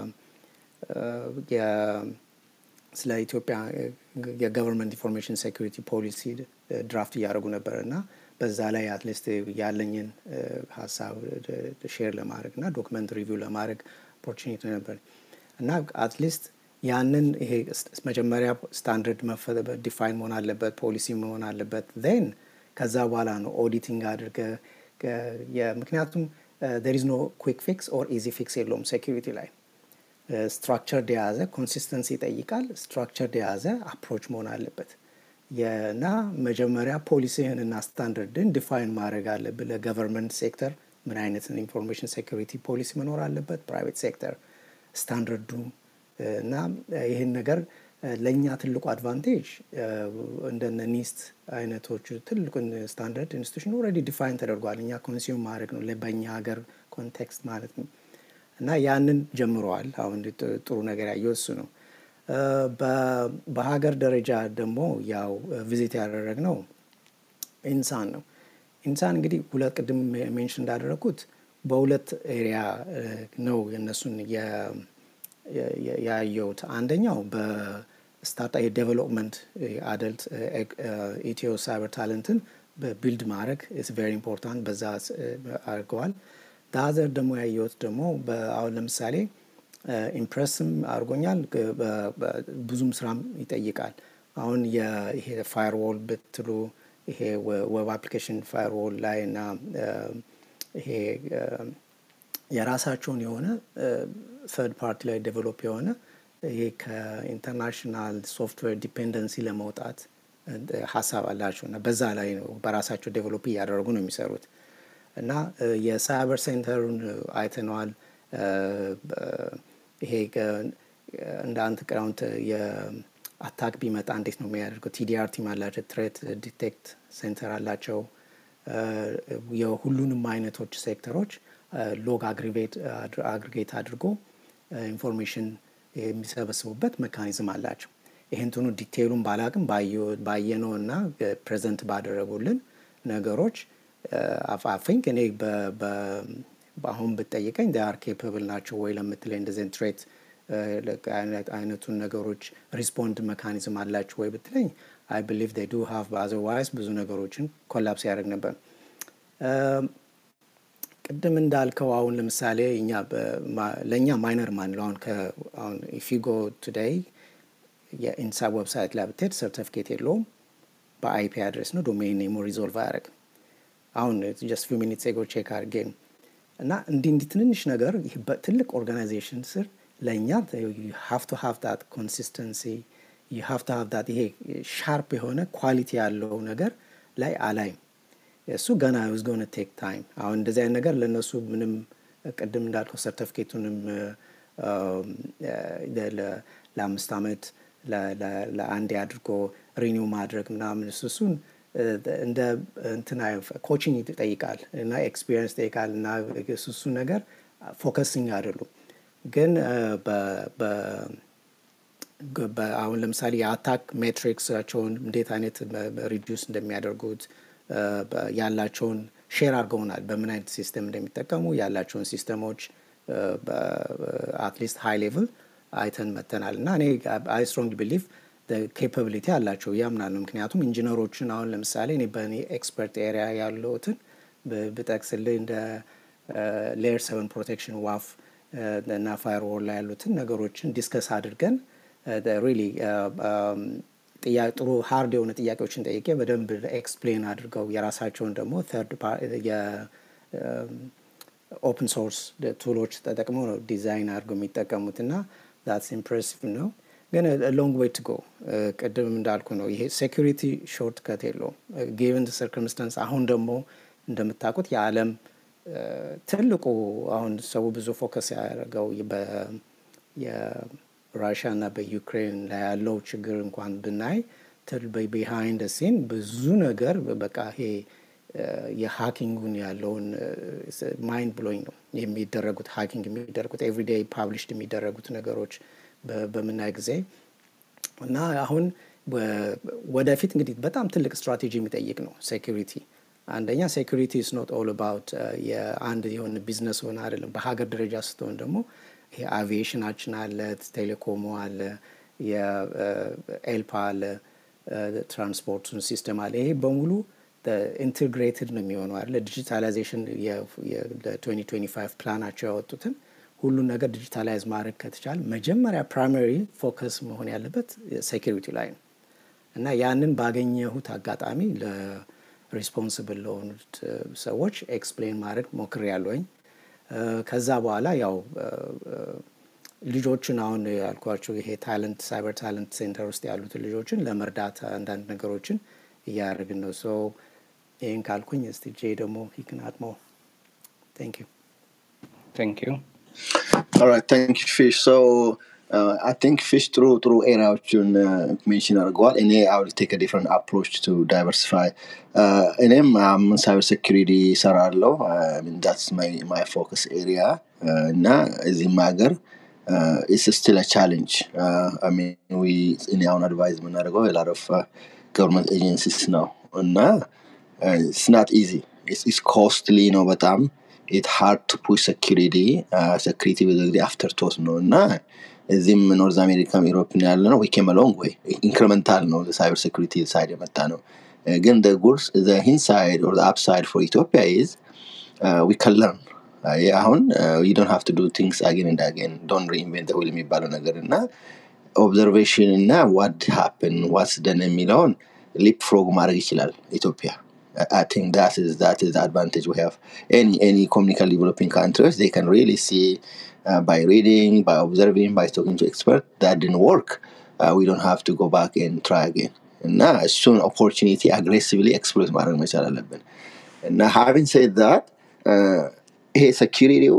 ስለ ኢትዮጵያ የገቨርንመንት ኢንፎርሜሽን ሴኩሪቲ ፖሊሲ ድራፍት እያደረጉ ነበር እና በዛ ላይ አትሊስት ያለኝን ሀሳብ ሼር ለማድረግ እና ዶክመንት ሪቪው ለማድረግ ኦፖርቹኒቲ ነበር እና አትሊስት ያንን ይሄ መጀመሪያ ስታንዳርድ ዲፋይን መሆን አለበት፣ ፖሊሲ መሆን አለበት። ዜን ከዛ በኋላ ነው ኦዲቲንግ አድርገ ምክንያቱም ዜር ኢዝ ኖ ኩዊክ ፊክስ ኦር ኢዚ ፊክስ የለውም ሴኪሪቲ ላይ ስትራክቸርድ የያዘ ኮንሲስተንሲ ይጠይቃል። ስትራክቸርድ የያዘ አፕሮች መሆን አለበት እና መጀመሪያ ፖሊሲህን እና ስታንዳርድን ዲፋይን ማድረግ አለብህ። ለገቨርንመንት ሴክተር ምን አይነት ኢንፎርሜሽን ሴኩሪቲ ፖሊሲ መኖር አለበት፣ ፕራይቬት ሴክተር ስታንዳርዱ እና ይህን ነገር ለእኛ ትልቁ አድቫንቴጅ እንደነ ኒስት አይነቶቹ ትልቁን ስታንዳርድ ኢንስቲቱሽን ኦልሬዲ ዲፋይን ተደርጓል። እኛ ኮንሱም ማድረግ ነው በእኛ ሀገር ኮንቴክስት ማለት ነው እና ያንን ጀምረዋል። አሁን ጥሩ ነገር ያየው እሱ ነው። በሀገር ደረጃ ደግሞ ያው ቪዚት ያደረግ ነው ኢንሳን ነው። ኢንሳን እንግዲህ ሁለት ቅድም ሜንሽን እንዳደረግኩት በሁለት ኤሪያ ነው የእነሱን ያየሁት። አንደኛው በስታርታ የዴቨሎፕመንት አደልት ኢትዮ ሳይበር ታለንትን ቢልድ ማድረግ ኢስ ቬሪ ኢምፖርታንት በዛ አድርገዋል። ዳዘር ደግሞ ያየሁት ደግሞ አሁን ለምሳሌ ኢምፕረስም አድርጎኛል። ብዙም ስራም ይጠይቃል። አሁን ይሄ ፋይርዎል ብትሉ ይሄ ዌብ አፕሊኬሽን ፋይርዎል ላይ እና ይሄ የራሳቸውን የሆነ ተርድ ፓርቲ ላይ ዴቨሎፕ የሆነ ይሄ ከኢንተርናሽናል ሶፍትዌር ዲፔንደንሲ ለመውጣት ሀሳብ አላቸው እና በዛ ላይ ነው በራሳቸው ዴቨሎፕ እያደረጉ ነው የሚሰሩት እና የሳይበር ሴንተሩን አይተነዋል። ይሄ እንደ አንድ ቅራውንት የአታክ ቢመጣ እንዴት ነው የሚያደርገው? ቲዲአር ቲም አላቸው፣ ትሬት ዲቴክት ሴንተር አላቸው። የሁሉንም አይነቶች ሴክተሮች ሎግ አግሪጌት አድርጎ ኢንፎርሜሽን የሚሰበስቡበት ሜካኒዝም አላቸው። ይህንትኑ ዲቴይሉን ባላቅም ባየነው እና ፕሬዘንት ባደረጉልን ነገሮች አፋፊንክ እኔ አሁን ብትጠይቀኝ ዳር ኬፐብል ናቸው ወይ ለምትለኝ እንደዚህ ትሬት አይነቱን ነገሮች ሪስፖንድ መካኒዝም አላቸው ወይ ብትለኝ አይ ብሊቭ ዴይ ዱ ሃቭ አዘርዋይስ ብዙ ነገሮችን ኮላፕስ ያደርግ ነበር። ቅድም እንዳልከው አሁን ለምሳሌ እኛ ለእኛ ማይነር ማንለው አሁን አሁን ኢፊጎ ቱዴይ የኢንሳ ዌብሳይት ላይ ብትሄድ ሰርቲፊኬት የለውም። በአይፒ አድሬስ ነው ዶሜን ኔሙ ሪዞልቭ አያደርግም። አሁን ጀስት ፊው ሚኒትስ ኤጎ ቼክ አድርጌ ነው እና እንዲህ እንዲህ ትንንሽ ነገር በትልቅ ኦርጋናይዜሽን ስር ለእኛ ሀፍ ቱ ሀፍ ዳት ኮንሲስተንሲ ሀፍ ቱ ሀፍ ዳት ይሄ ሻርፕ የሆነ ኳሊቲ ያለው ነገር ላይ አላይም። እሱ ገና ዝ ጎነ ቴክ ታይም። አሁን እንደዚህ አይነት ነገር ለእነሱ ምንም ቅድም እንዳልከው ሰርተፊኬቱንም ለአምስት ዓመት ለአንዴ አድርጎ ሪኒው ማድረግ ምናምን እሱ እሱን እንደ እንትና ኮችንግ ይጠይቃል እና ኤክስፒሪየንስ ይጠይቃል እና እሱ ነገር ፎከሲንግ አይደሉም። ግን አሁን ለምሳሌ የአታክ ሜትሪክሳቸውን እንዴት አይነት ሪዲዩስ እንደሚያደርጉት ያላቸውን ሼር አድርገውናል በምን አይነት ሲስተም እንደሚጠቀሙ ያላቸውን ሲስተሞች አትሊስት ሃይ ሌቭል አይተን መተናል እና እኔ አይ ስትሮንግ ቢሊቭ ኬፓቢሊቲ አላቸው ያምናሉ ምክንያቱም ኢንጂነሮችን አሁን ለምሳሌ እኔ በእኔ ኤክስፐርት ኤሪያ ያለሁትን ብጠቅስልህ እንደ ሌየር ሰቨን ፕሮቴክሽን ዋፍ እና ፋይርዎል ላይ ያሉትን ነገሮችን ዲስከስ አድርገን ሪሊ ጥሩ ሀርድ የሆነ ጥያቄዎችን ጠይቄ በደንብ ኤክስፕሌን አድርገው የራሳቸውን ደግሞ ተርድ ኦፕን ሶርስ ቱሎች ተጠቅመው ነው ዲዛይን አድርገው የሚጠቀሙት እና ዛትስ ኢምፕሬሲቭ ነው ግን ሎንግ ዌይ ቱ ጎ ቅድም እንዳልኩ ነው ይሄ ሴኩሪቲ ሾርት ከት የለውም ጊቨን ሰርከምስታንስ አሁን ደግሞ እንደምታውቁት የዓለም ትልቁ አሁን ሰው ብዙ ፎከስ ያደረገው የራሽያ እና በዩክሬን ላይ ያለው ችግር እንኳን ብናይ ቢሃይንድ ሲን ብዙ ነገር በቃ ይሄ የሀኪንጉን ያለውን ማይንድ ብሎኝ ነው የሚደረጉት ሀኪንግ የሚደረጉት ኤቭሪዴይ ፓብሊሽድ የሚደረጉት ነገሮች በምናይ ጊዜ እና አሁን ወደፊት እንግዲህ በጣም ትልቅ ስትራቴጂ የሚጠይቅ ነው ሴኪሪቲ አንደኛ ሴኩሪቲ ኢስ ኖት ኦል አባውት የአንድ የሆነ ቢዝነስ ሆነ አይደለም በሀገር ደረጃ ስትሆን ደግሞ ይሄ አቪዬሽናችን አለ ቴሌኮሙ አለ የኤልፓ አለ ትራንስፖርቱን ሲስተም አለ ይሄ በሙሉ ኢንቴግሬትድ ነው የሚሆነው አለ ዲጂታላይዜሽን ለ2025 ፕላናቸው ያወጡትን ሁሉን ነገር ዲጂታላይዝ ማድረግ ከተቻለ መጀመሪያ ፕራይማሪ ፎከስ መሆን ያለበት ሴኪሪቲ ላይ ነው እና ያንን ባገኘሁት አጋጣሚ ሪስፖንስብል ለሆኑት ሰዎች ኤክስፕሌን ማድረግ ሞክር ያለኝ ከዛ በኋላ ያው ልጆችን አሁን ያልኳቸው ይሄ ታለንት ሳይበር ታለንት ሴንተር ውስጥ ያሉትን ልጆችን ለመርዳት አንዳንድ ነገሮችን እያደረግን ነው ሶ ይህን ካልኩኝ እስቲ ጄ ደግሞ ይክናድሞ ቴንክ ዩ ቴንክ ዩ All right, thank you, Fish. So uh, I think Fish through through areaዎችን ሜንሽን አድርገዋል። እኔ I will take a different approach to diversify. Uh, እኔም um, cyber security እሰራለሁ። I mean, that's my my focus area uh, እና እዚህም ሀገር uh, it's still a challenge. Uh, I mean, we እኔ አሁን advise የምናደርገው a lot of uh, government agencies ነው እና uh, it's not easy. It's, it's costly ነው በጣም ኢት ሃርድ ቱ ፑሽ ሴኪሪቲ ሴኪሪቲ ብዙ ጊዜ አፍተር ቶት ነው እና እዚህም ኖርዝ አሜሪካም ኢሮፕን ያለ ነው ኬም ሎንግ ወይ ኢንክሪመንታል ነው ሳይበር ሴኪሪቲ ሳይድ የመጣ ነው ግን ጉድስ ሂንሳይድ ኦር አፕሳይድ ፎር ኢትዮጵያ ኢዝ ዊ ከን ለርን አሁን ዩ ዶንት ሃቭ ቱ ዱ ቲንግስ አጌን እንድ አጌን ዶንት ሪኢንቨንት ዊል የሚባለው ነገር እና ኦብዘርቬሽን እና ዋት ሃፕን ዋትስ ደን የሚለውን ሊፕ ፍሮግ ማድረግ ይችላል ኢትዮጵያ I think that is that is the advantage we have. Any any communically developing countries, they can really see uh, by reading, by observing, by talking to experts that didn't work. Uh, we don't have to go back and try again. እና እሱን ኦፖርቹኒቲ አግሬሲቭሊ ኤክስፕሎት ማድረግ መቻል አለብን እና ሃቪንግ ሴድ ዛት ይሄ ሴኪሪቲው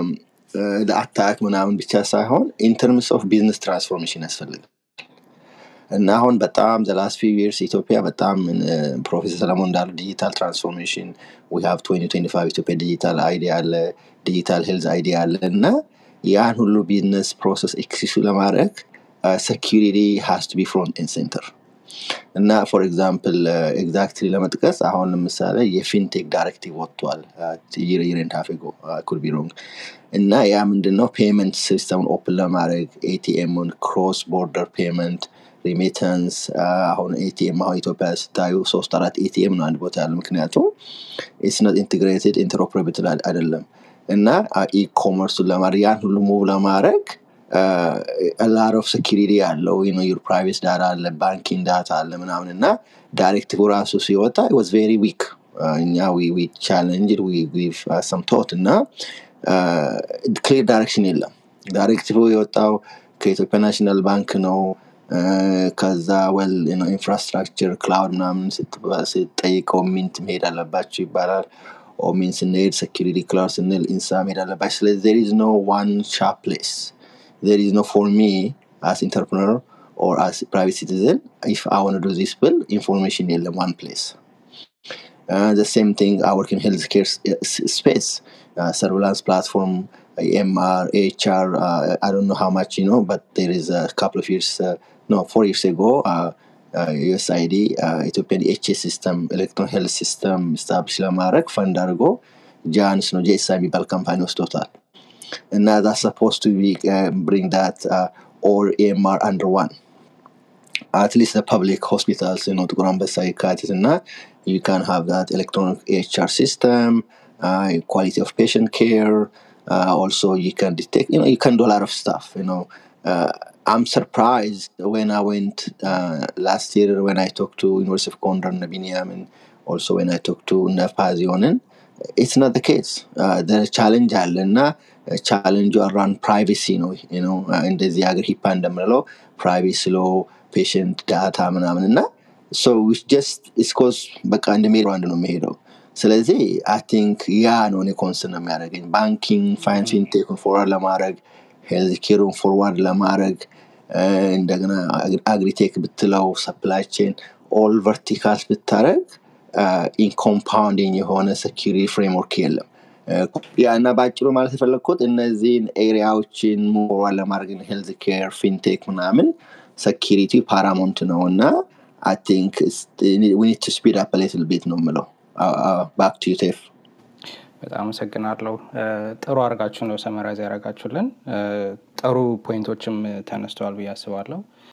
ለአታክ ምናምን ብቻ ሳይሆን ኢንተርምስ ኦፍ ቢዝነስ ትራንስፎርሜሽን ያስፈልጋል እና አሁን በጣም ዘላስት ፊው ይርስ ኢትዮጵያ በጣም ፕሮፌሰር ሰለሞን እንዳሉ ዲጂታል ትራንስፎርሜሽን ዊ ሃቭ 2025 ኢትዮጵያ ዲጂታል አይዲ አለ ዲጂታል ሄልዝ አይዲ አለ እና ያን ሁሉ ቢዝነስ ፕሮሰስ ኤክሲሱ ለማድረግ ሴኪሪቲ ሃስ ቱ ቢ ፍሮንት ኤንድ ሴንተር እና ፎር ኤግዛምፕል ኤግዛክትሊ ለመጥቀስ አሁን ለምሳሌ የፊንቴክ ዳይሬክቲቭ ወጥቷል ይሬን ታፌጎ ኩድ ቢ ሮንግ እና ያ ምንድነው ፔመንት ሲስተሙን ኦፕን ለማድረግ ኤቲኤሙን ክሮስ ቦርደር ፔመንት ሪሚተንስ አሁን ኤቲኤም አሁን ኢትዮጵያ ስታዩ ሶስት አራት ኤቲኤም ነው አንድ ቦታ ያለ ምክንያቱም ኢትስነት ኢንቴግሬትድ ኢንተሮፕሬብል አይደለም እና ኢኮመርሱን ለማድረግ ያን ሁሉ ሙቭ ለማድረግ ላር ኦፍ ሴኪሪቲ አለው ዩር ፕራይቬት ዳታ አለ ባንኪንግ ዳታ አለ ምናምን እና ዳይሬክቲቭ ራሱ ሲወጣ ዋዝ ቬሪ ዊክ እኛ ቻለንጅ ሰም ቶት እና ክሊር ዳይሬክሽን የለም ዳይሬክቲቭ የወጣው ከኢትዮጵያ ናሽናል ባንክ ነው ከዛ ወል ኢንፍራስትራክቸር ክላውድ ምናምን ስትጠይቀው ሚንት መሄድ አለባቸው ይባላል ኦሚን ስንሄድ ሴኪሪቲ ክላውድ ስንል ኢንሳ መሄድ አለባቸው ስለዚህ ዜር ኢዝ ኖ ዋን ሻፕ ፕሌስ ዜር ኢዝ ኖ ፎር ሚ አስ ኢንተርፕረነር ኦር አስ ፕራይቬት ሲቲዝን ኢፍ አይ ዋን ዱ ዚስ ብል ኢንፎርሜሽን የለም ዋን ፕሌስ Uh, the same thing I work in healthcare s- space, uh, surveillance platform, MR, HR. Uh, I don't know how much you know, but there is a couple of years, uh, no, four years ago, uh, ዩኤስአይዲ ኢትዮጵያን ኤችኤስ ሲስተም ኤሌክትሮን ሄልት ሲስተም ስታብሊሽ ለማድረግ ፈንድ አድርጎ ጃንስ ነው ጄኤስአ የሚባል ካምፓኒ ወስዶታል እና ዛ ሰፖስ ቱ ብሪንግ ዳት ኦል ኤምአር አንደር ዋን አትሊስት ፐብሊክ ሆስፒታልስ ነው ጥቁር አንበሳ የካቲት እና you can have that electronic HR system, uh, quality of patient care. Uh, also, you can detect, you know, you can do a lot of stuff. You know, uh, I'm surprised when I went uh, last year when I talked to University of Gondar Nabiniam and also when I talked to Nafazionen. It's not the case. Uh, the challenge አለና ቻለንጁ አራውንድ ፕራይቬሲ ነው ነው እንደዚህ ሀገር ሂፓ እንደምንለው ፕራይቬሲ ሎ ፔሽንት ዳታ ምናምን እና ሶ ጀስት ስኮዝ በቃ እንደ ሜሪ አንድ ነው የሚሄደው ስለዚህ አይ ቲንክ ያ ነው እኔ ኮንስርን ነው የሚያደርገኝ ባንኪንግ ፋይናንስ ፊንቴክን ፎርዋርድ ለማድረግ ሄልዝ ኬሩን ፎርዋርድ ለማድረግ እንደገና አግሪቴክ ብትለው ሰፕላይ ቼን ኦል ቨርቲካልስ ብታደረግ ኢንኮምፓውንዲንግ የሆነ ሰኪሪ ፍሬምወርክ የለም ያ እና በአጭሩ ማለት የፈለግኩት እነዚህን ኤሪያዎችን ሞሯን ለማድረግ ሄልዝ ኬር ፊንቴክ ምናምን ሰኪሪቲ ፓራሞንት ነው እና አይ ቲንክ ዊ ኒድ ቱ ስፒድ አፕ ሊትል ቤት ነው የምለው ባክ ቱ ዩቴፍ በጣም አመሰግናለሁ ጥሩ አድርጋችሁ ነው ሰመራይዝ ያደረጋችሁልን ጥሩ ፖይንቶችም ተነስተዋል ብዬ አስባለሁ